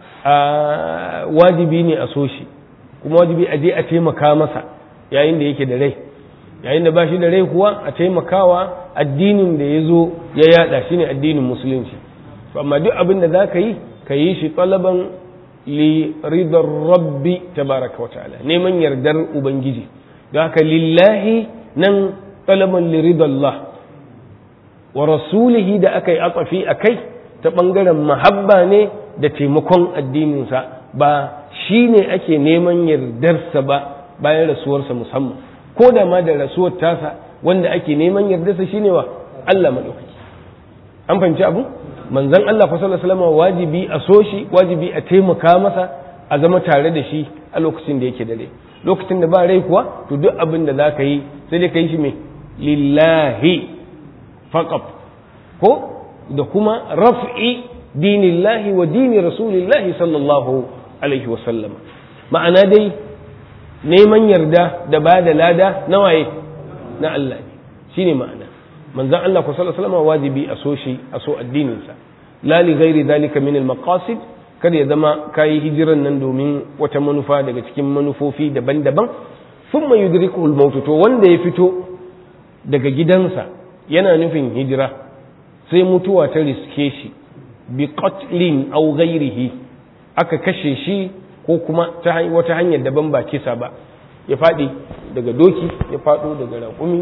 wajibi ne a so shi kuma wajibi a je a taimaka masa yayin da yake da rai yayin da ba shi da rai kuwa a taimakawa addinin da ya zo ya yada shine addinin musulunci amma duk abin da za ka yi ka yi shi talaban li ridar rabbi tabaraka wa ta'ala neman yardar ubangiji don haka lillahi nan talaban liridallah wa rasulihi da aka yi atsafi a kai ta ɓangaren mahabba ne da taimakon addininsa ba shi ne ake neman yardarsa ba bayan rasuwarsa musamman ko da ma da rasuwar tasa wanda ake neman yardarsa shine wa Allah maɗaukaki an fahimci abu manzon Allah fa sallallahu wajibi a so shi wajibi a taimaka masa a zama tare da shi a lokacin da yake da rai lokacin da ba rai kuwa to duk abin da za ka yi sai dai ka yi shi mai lillahi faqat ko da kuma raf'i dinillahi wa dini rasulillahi sallallahu alaihi wasallam ma'ana dai neman yarda da ba da lada na waye na Allah ne shine ma'ana manzon Allah ku sallallahu alaihi wajibi a so shi a so addininsa la li ghairi dhalika min al maqasid kada ya zama kayi hijiran nan domin wata manufa daga cikin manufofi daban-daban thumma yudrikuhu al maut to wanda ya fito daga gidansa yana nufin hijira sai mutuwa ta riske shi bi qatlin aw ghairihi aka kashe shi ko kuma ta wata hanyar daban ba kisa ba ya faɗi daga doki ya faɗo daga raƙumi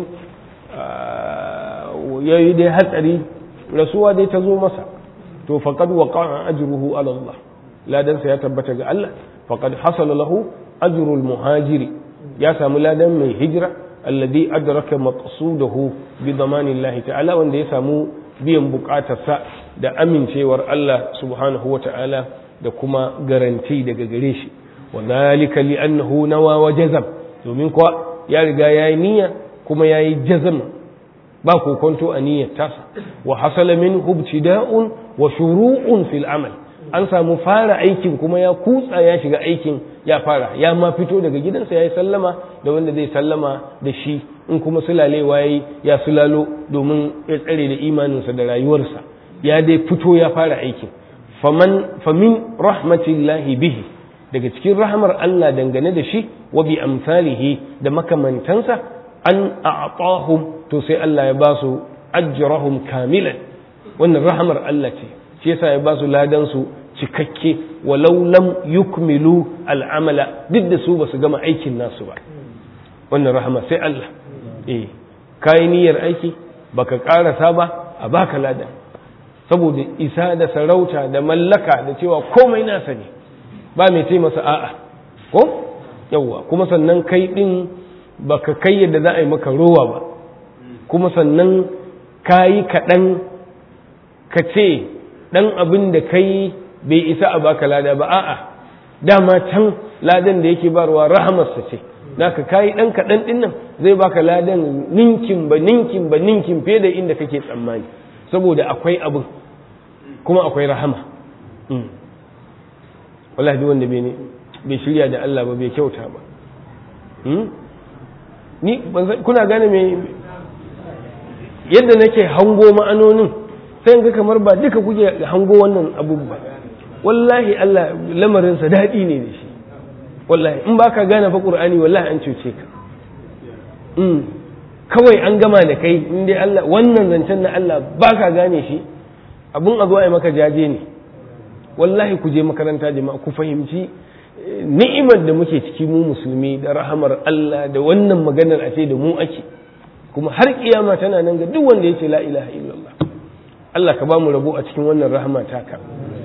ya yi dai hatsari rasuwa dai ta zo masa to faqad waqa'a ajruhu ala Allah ladansa ya tabbata ga Allah faqad hasala lahu ajrul muhajiri ya samu ladan mai hijira alladhi adraka maqsudahu bi damanillahi ta'ala wanda ya samu biyan bukatarsa da amincewar Allah subhanahu wa ta'ala da kuma garanti daga gare shi wa zalika li annahu nawa wa jazam domin kuwa ya riga yayi niyya kuma yayi jazam ba kokonto a niyyar tasa wa hasala min ibtida'un wa shuru'un fil amal an samu fara aikin kuma ya kutsa ya shiga aikin ya fara ya ma fito daga gidansa ya yi sallama da wanda zai sallama da shi in kuma sulalewa ya ya sulalo domin ya tsare da imaninsa da rayuwarsa ya dai fito ya fara aikin faman famin rahmatillahi bihi daga cikin rahmar Allah dangane da shi wa bi amsalihi da makamantansa an a'tahum to sai Allah ya ba su ajrahum kamilan wannan rahamar Allah ce shi yasa ya ba su ladan su cikakke walau lam yukmilu al'amala duk da su ba su gama aikin nasu ba wannan rahama sai Allah eh kai niyyar aiki baka karasa ba a baka ladan saboda isa da sarauta da mallaka da cewa komai nasa ne ba mai ce masa a'a ko yawwa kuma sannan kai din baka kai yadda za a yi maka rowa ba kuma sannan kayi kaɗan ka ce ɗan abin da kai bai isa a baka lada ba a'a dama can ladan da yake barwa rahamarsa ce naka kayi ɗan kaɗan ɗin nan zai baka ladan ninkin ba ninkin ba ninkin fiye da inda kake tsammani saboda akwai abin kuma akwai rahama wallahi wanda bai shirya da Allah ba bai kyauta ba ni kuna gane me yadda nake hango ma'anonin sai ga kamar ba duka kuke hango wannan abubuwa wallahi Allah lamarinsa daɗi ne da shi wallahi in baka gane fa qur'ani wallahi an cuce ka kawai an gama da kai in dai Allah wannan zancen na Allah baka gane shi abun a zo a maka jaje ne wallahi ku je makaranta jama'a ku fahimci ni'imar da muke ciki mu musulmi da rahamar Allah da wannan maganar a ce da mu ake kuma har kiyama tana nan ga duk wanda yace la ilaha illallah Allah ka ba mu rabo a cikin wannan rahama taka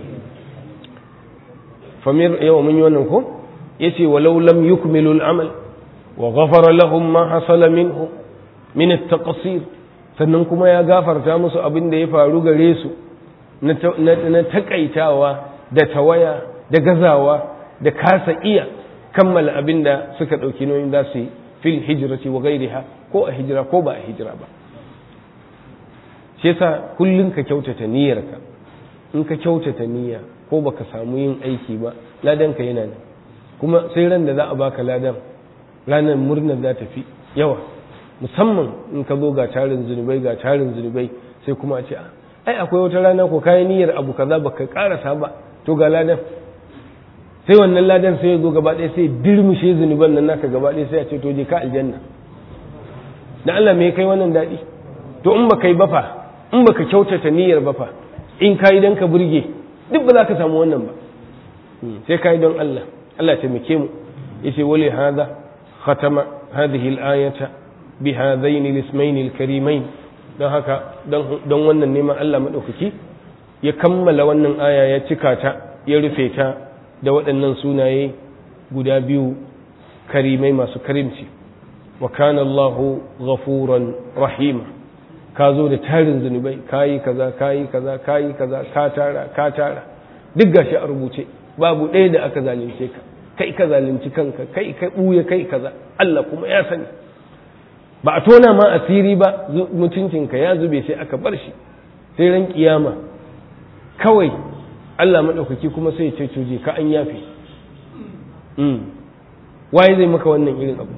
famir yau mun yi wannan ko yace walau lam yukmilu al-amal wa ghafara lahum ma hasala minhu min at-taqsir sannan kuma ya gafarta musu abin da ya faru gare su na takaitawa da tawaya da gazawa da kasa iya kammala abin da suka ɗauki nauyin za su yi fil hijirati wa gairiha ko a hijira ko ba a hijira ba shi yasa kullum ka kyautata niyyarka in ka kyautata niyya ko baka samu yin aiki ba ladanka yana nan kuma sai ran da za a baka ladan ranar murnar za ta fi yawa musamman in ka zo ga tarin zunubai ga tarin zunubai sai kuma a ce ai akwai wata rana ko kayan niyyar abu kaza baka karasa ba to ga ladan sai wannan ladan sai ya zo gaba ɗaya sai dirmushe zunuban nan naka gaba ɗaya sai a ce to je ka aljanna da Allah me kai wannan daɗi to in baka yi bafa in baka kyautata niyyar bafa in kai dan ka burge duk ba za ka samu wannan ba sai kai don Allah Allah taimake mu yace wali hada khatama hadhihi al-ayata bi hadaini al-ismayn al-karimain don haka don wannan neman Allah madaukaki ya kammala wannan aya ya cika ta ya rufe ta da waɗannan sunaye guda biyu karimai masu karimci wa kana Allahu ghafuran rahima ka zo da tarin zunubai kayi kaza kayi kaza kayi kaza ka tara ka tara duk gashi a rubuce babu ɗaya da aka zalunce ka kai ka zalunci kanka kai ka ɓuya kai kaza Allah kuma ya sani ba a tona ma asiri ba mutuncinka ya zube sai aka bar shi sai ran kiyama kawai Allah maɗaukaki kuma sai ce cuje ka an yafe waye zai maka wannan irin abu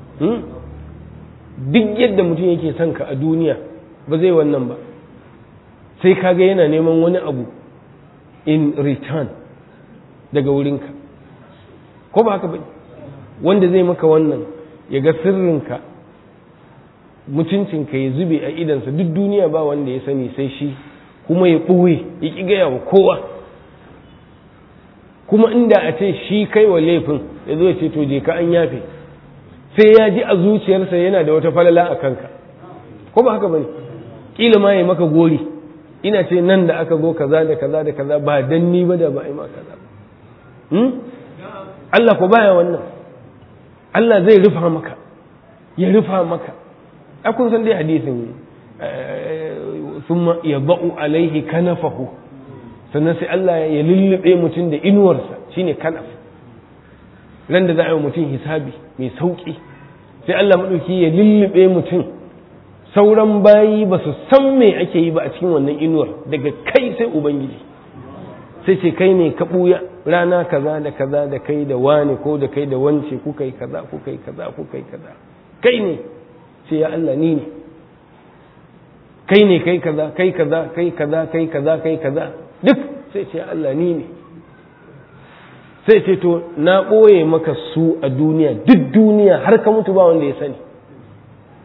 duk yadda mutum yake son ka a duniya ba zai wannan ba sai kaga yana neman wani abu in return daga wurinka ko ba haka ba wanda zai maka wannan ya ga sirrinka mutuncinka ya zube a idansa duk duniya ba wanda ya sani sai shi kuma ya ɓoye ya ƙi gaya wa kowa kuma inda a ce shi kai wa laifin ya zo ya ce to je ka an yafe sai ya ji a zuciyarsa yana da wata falala a kanka ko ba haka bane kila ma ya maka gori ina ce nan da aka zo kaza da kaza da kaza ba dan ni ba da ba ai ma kaza hmm? Allah ko baya wannan Allah zai rufa maka ya rufa maka a kun san dai hadisin thumma yadau alaihi kanafahu sannan sai Allah ya lullube mutum da inuwarsa shine kanaf ran da za a yi mutum hisabi mai sauki sai Allah maɗauki ya lullube mutum sauran bayi ba su san me ake yi ba a cikin wannan inuwar daga kai sai ubangiji sai ce kai ne ka ɓuya rana kaza da kaza da kai da wane ko da kai da wance kuka yi kaza kuka yi kaza kuka yi kaza kai ne sai ya Allah ni ne kai ne kai kaza kai kaza kai kaza kai kaza kai kaza duk sai ce Allah ni ne sai ce to na ɓoye maka su a duniya duk duniya har ka mutu ba wanda ya sani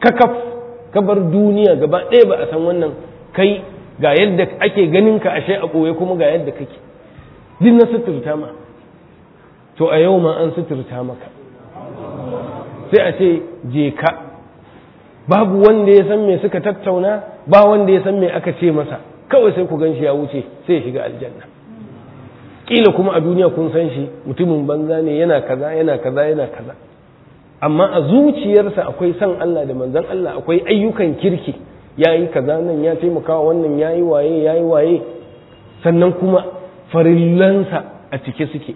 kakaf ka bar duniya gaba ɗaya ba a san wannan kai ga yadda ake ganin ka ashe a ɓoye kuma ga yadda kake duk na suturta ma to a yau ma an suturta maka sai a ce je ka babu wanda ya san me suka tattauna ba wanda ya san me aka ce masa kawai sai ku gan shi ya wuce sai ya shiga aljanna kila kuma a duniya kun san shi mutumin banza ne yana kaza yana kaza yana kaza amma a zuciyarsa akwai san Allah da manzon Allah akwai ayyukan kirki yayi kaza nan ya taimaka wannan yayi waye yayi waye sannan kuma farillansa a cike suke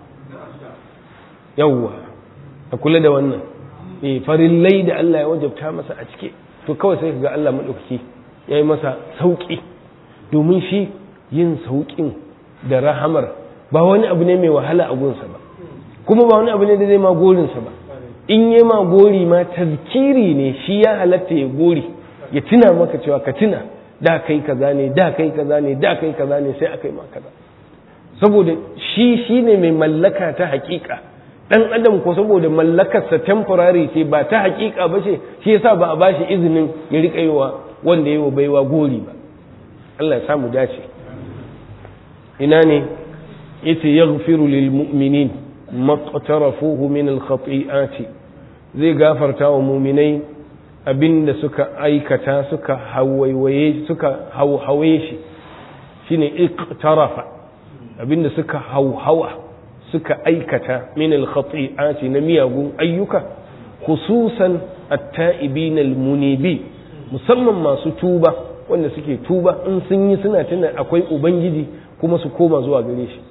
yawwa a kula da wannan eh farillai da Allah ya wajabta masa a cike to kawai sai ga Allah madaukaki yayi masa sauki domin shi yin saukin da rahamar ba wani abu ne mai wahala a gunsa ba kuma ba wani abu ne da zai ma gorinsa ba in yi ma gori ma tazkiri ne shi ya halatta ya gori ya tuna maka cewa ka tuna da kai kaza ne da kai kaza ne da kai kaza ne sai aka yi ma kaza saboda shi shine mai mallaka ta hakika dan adam ko saboda mallakarsa temporary ce ba ta hakika ba ce shi yasa ba a bashi izinin ya rika yi wa wanda yi wa baiwa gori ba Allah ya samu dace ina ne yace yaghfiru lil mu'minin maqtarafuhu min al khati'ati zai gafarta wa mu'minai abinda suka aikata suka hawaiwaye suka hauhawe shi shine iqtarafa abinda suka hauhawa suka aikata min al khati'ati na miyagun ayyuka khususan at-ta'ibin al munibi musamman masu tuba wanda suke tuba in sun yi suna tuna akwai ubangiji kuma su koma zuwa gare shi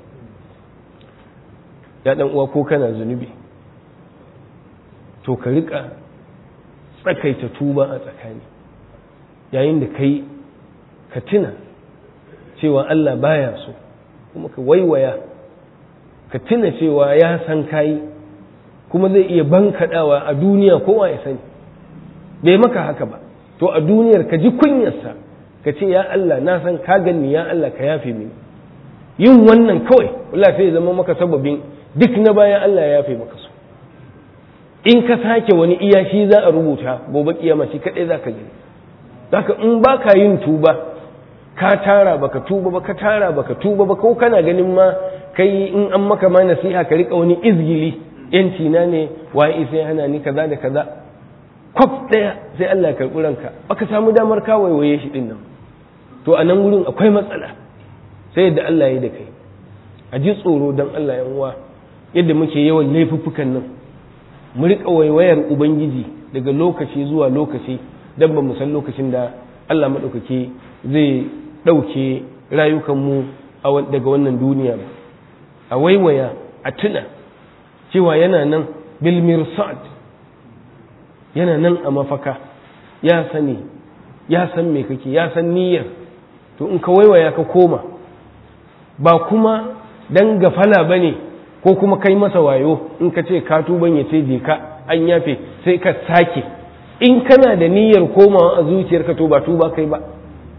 ya dan uwa ko kana zunubi to ka rika tsakaita tuba a tsakani yayin da kai ka tuna cewa Allah baya so kuma ka waiwaya ka tuna cewa ya san kayi kuma zai iya bankaɗawa a duniya kowa ya sani bai maka haka ba to a duniyar ka ji kunyarsa ka ce ya Allah na san ka ganni ya Allah ka yafe mini yin wannan kawai Allah sai ya zama maka sababin duk na bayan Allah ya yafe maka su in ka sake wani iya shi za a rubuta gobe kiyama shi kadai za ka gani zaka in ba ka yin tuba ka tara baka tuba ba ka tara baka tuba ba ko kana ganin ma kai in an maka ma nasiha ka rika wani izgili yanci na ne waye sai hana ni kaza da kaza kwaf daya sai Allah ya karɓi ranka baka samu damar ka waiwaye shi din nan to a nan wurin akwai matsala sai yadda Allah ya da kai a ji tsoro don Allah yan uwa yadda muke yawan laifuffukan nan mu riƙa waiwayar ubangiji daga lokaci zuwa lokaci don ba mu san lokacin da Allah maɗaukaki zai ɗauke rayukanmu daga wannan duniya ba a waiwaya a tuna cewa yana nan bil mirsad yana nan a mafaka ya sani ya san me kake ya san niyyar to in ka waiwaya ka koma ba kuma dan gafala ba ne ko kuma kai masa wayo in ka ce ka tuban ya ce je ka an yafe sai ka sake in kana da niyyar komawa a zuciyarka to ba tuba kai ba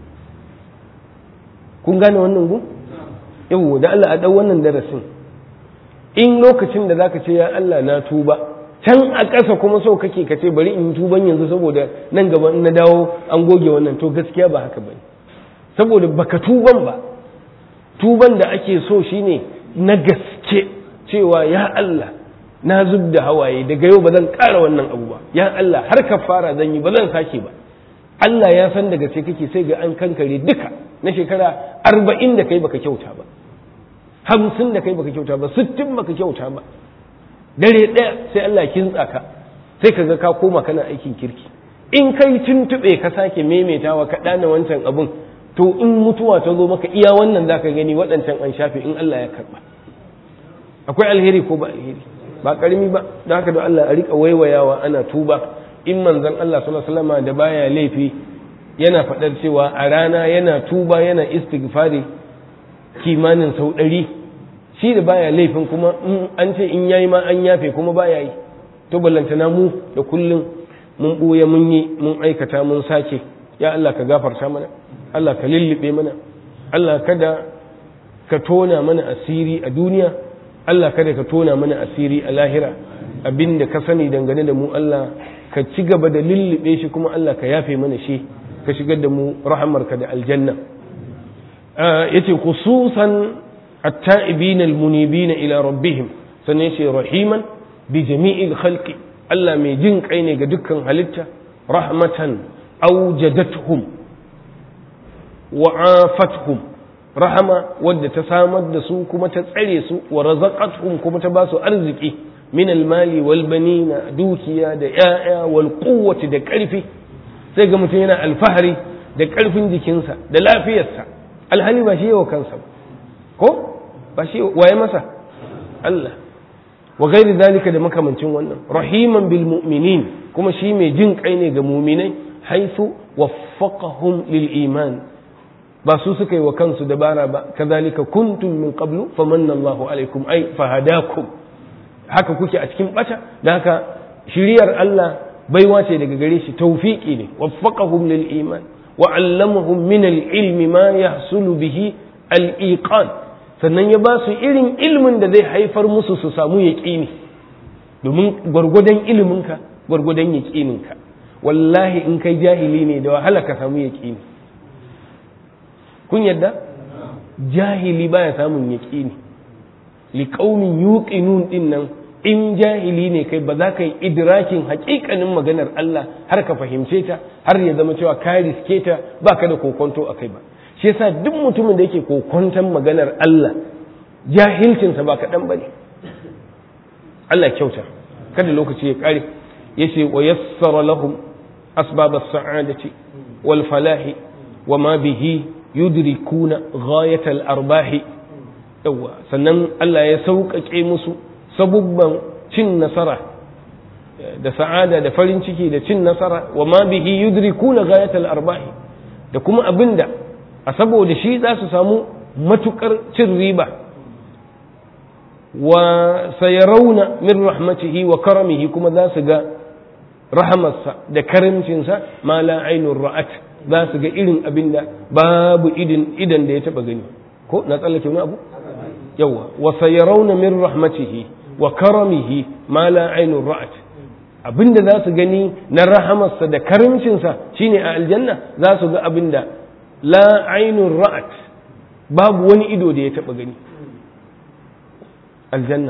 kun gane wannan gu yau da Allah a dau wannan darasin in lokacin da zaka ce ya Allah na tuba can a ƙasa kuma so kake ka ce bari in tuban yanzu saboda nan gaba in na dawo an goge wannan to gaskiya ba haka bane saboda baka tuban ba tuban da ake so shine na gaske cewa ya Allah na zub da hawaye daga yau ba zan ƙara wannan abu ba ya Allah har ka fara zan yi ba zan sake ba Allah ya san daga sai kake sai ga an kankare duka na shekara arba'in da kai baka kyauta ba hamsin da kai baka kyauta ba sittin baka kyauta ba dare ɗaya sai Allah kintsa ka sai ka ga ka koma kana aikin kirki in kai tuntuɓe ka sake maimaitawa ka ɗana wancan abun to in mutuwa ta zo maka iya wannan za ka gani waɗancan an shafe in Allah ya karɓa akwai alheri ko ba alheri ba ƙarami ba da haka da Allah a riƙa waiwayawa ana tuba in manzon Allah sallallahu alaihi wasallam da baya laifi yana faɗar cewa a rana yana tuba yana istighfari kimanin sau ɗari shi da baya laifin kuma an ce in yayi ma an yafe kuma baya yi to ballantana mu da kullum mun ɓuya mun yi mun aikata mun sake ya Allah ka gafarta mana Allah ka lullube mana Allah kada ka tona mana asiri a duniya Allah kada ka tona mana asiri a lahira abinda ka sani dangane da mu Allah ka ci gaba da lullube shi kuma Allah ka yafe mana shi ka shigar da mu rahamarka da aljanna yace khususan at-ta'ibin al-munibin ila rabbihim sannan yace rahiman bi jami'il khalqi Allah mai jin kai ne ga dukkan halitta rahmatan awjadatuhum wa afatuhum rahama wadda ta samar da su kuma ta tsare su wa razaqatuhum kuma ta ba su arziki min almali wal banina dukiya da ya'ya wal quwwati da karfi sai ga mutum yana alfahari da karfin jikinsa da lafiyarsa alhali ba shi yawa kansa ko ba shi waye masa Allah wa gairi zalika da makamancin wannan rahiman bil mu'minin kuma shi mai jin kai ne ga mu'minai haifu waffaqahum lil iman ba su suka yi wa kansu dabara ba kazalika kuntum min qablu famanna Allahu alaikum ay fahadakum haka kuke a cikin bata da haka shiriyar Allah baiwa ce daga gare shi tawfiki ne waffaqahum lil iman wa allamahum min al ilmi ma yahsulu bihi al iqan sannan ya ba su irin ilmin da zai haifar musu su samu yaqini domin gwargwadon iliminka gwargwadon yaqininka wallahi in kai jahili ne da wahala ka samu yaqini kun yadda jahili baya samun yaƙini liƙaumin yuqinun din nan in jahili ne kai ba za ka yi idrakin haƙiƙanin maganar Allah har ka fahimce ta har ya zama cewa ka riske ta ba ka da kokonto a kai ba shi yasa duk mutumin da yake kokonton maganar Allah jahilcinsa ba kaɗan ba ne Allah kyauta kada lokaci ya ƙare ya ce wa yassara lahum asbabas sa'adati wal falahi wa ma bihi yudrikuna ghayatal arbahi yawa sannan Allah ya sauƙaƙe musu sabubban cin nasara da sa'ada da farin ciki da cin nasara wa ma bihi yudrikuna ghayatal arbahi da kuma abinda a saboda shi za su samu matukar cin riba wa sayarauna min rahmatihi wa karamihi kuma za su ga rahamarsa da karimcinsa ma la ainur ra'at za su ga irin abin da babu idan da ya taba gani ko na tsallake wani abu yawa wa sayarawna min rahmatihi wa karamihi ma la ainur ra'at abin da za su gani na rahamarsa da karimcinsa shine a aljanna za su ga abin da la ainur ra'at babu wani ido da ya taba gani aljanna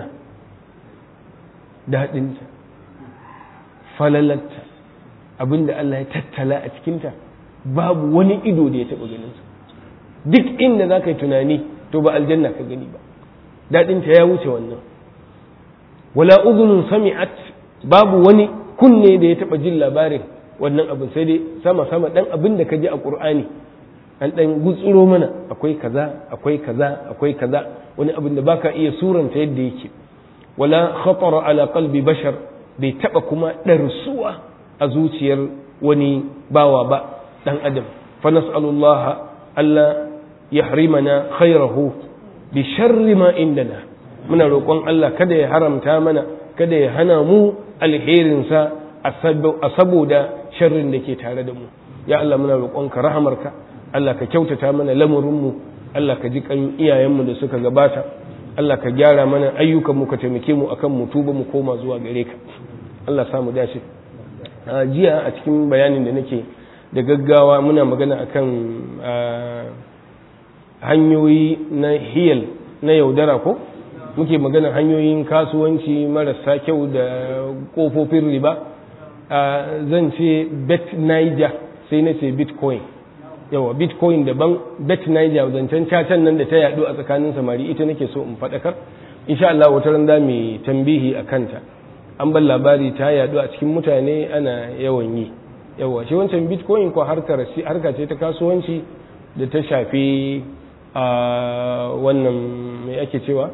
daɗinta falalarta abin da Allah ya tattala a cikinta babu wani ido da ya taɓa ganinsa duk inda za ka yi tunani to ba aljanna ka gani ba daɗinta ya wuce wannan wala uzunun sami'at babu wani kunne da ya taɓa jin labarin wannan abin sai dai sama sama ɗan abin da ka ji a ƙur'ani an ɗan gutsuro mana akwai kaza akwai kaza akwai kaza wani abin da baka iya suranta yadda yake wala khatara ala qalbi bashar bai taɓa kuma ɗarsuwa a zuciyar wani bawa ba dan adam fa nas'alullah alla yahrimana khairahu bi sharri ma indana muna roƙon Allah kada ya haramta mana kada ya hana mu alherinsa a saboda sharrin da ke tare da mu ya Allah muna roƙonka rahamarka Allah ka kyautata mana lamurinmu Allah ka ji kan iyayenmu da suka gabata Allah ka gyara mana ayyukanmu ka taimake mu akan mu tuba mu koma zuwa gare ka Allah samu dace jiya a cikin bayanin da nake da gaggawa muna magana akan hanyoyi na hiyal na yaudara ko muke magana hanyoyin kasuwanci marasa kyau da kofofin riba zan ce bet niger sai na ce bitcoin yawa bitcoin daban bet niger zancen cacan nan da ta yadu a tsakanin samari ita nake so in faɗakar insha Allah wata ran za mu tambihi a kanta an ban labari ta yadu a cikin mutane ana yawan yi yawa shi wancan bitcoin ko harkar harka ce ta kasuwanci da ta shafi a wannan mai ake cewa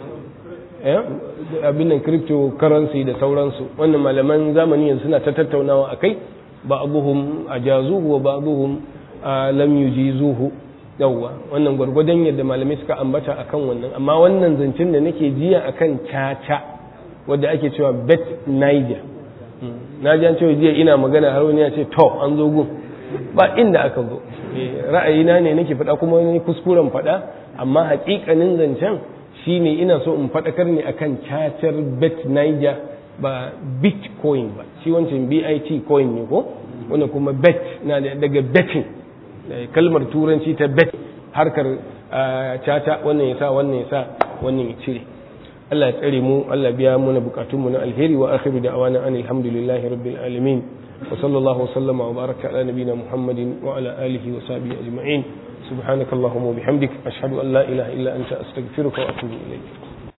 abin nan cryptocurrency da sauransu wannan malaman zamani yanzu suna ta tattaunawa a kai ba abuhum a jazuhu wa ba abuhum a lam yujizuhu yawwa wannan gwargwadon yadda malamai suka ambata akan wannan amma wannan zancen da nake jiya akan caca wadda ake cewa bet niger na ji an cewa jiya ina magana har wani ya ce to an zo gun ba inda aka zo ra'ayina ne nake faɗa kuma wani kuskuren faɗa amma haƙiƙanin zancen shine ina so in faɗakar ne akan cacar bet niger ba bitcoin ba shi wancan bit coin ne ko wannan kuma bet na daga betting kalmar turanci ta bet harkar caca wannan ya sa wannan ya sa wannan ya cire Allah ya tsare mu Allah biya muna bukatun mu na alheri wa akhiru da'wana anil hamdulillahi rabbil alamin wa sallallahu wa sallama wa baraka ala nabiyyina muhammadin wa ala alihi wa sahbihi ajma'in subhanakallahumma wa bihamdik ashhadu an la ilaha illa anta astaghfiruka wa atubu ilayk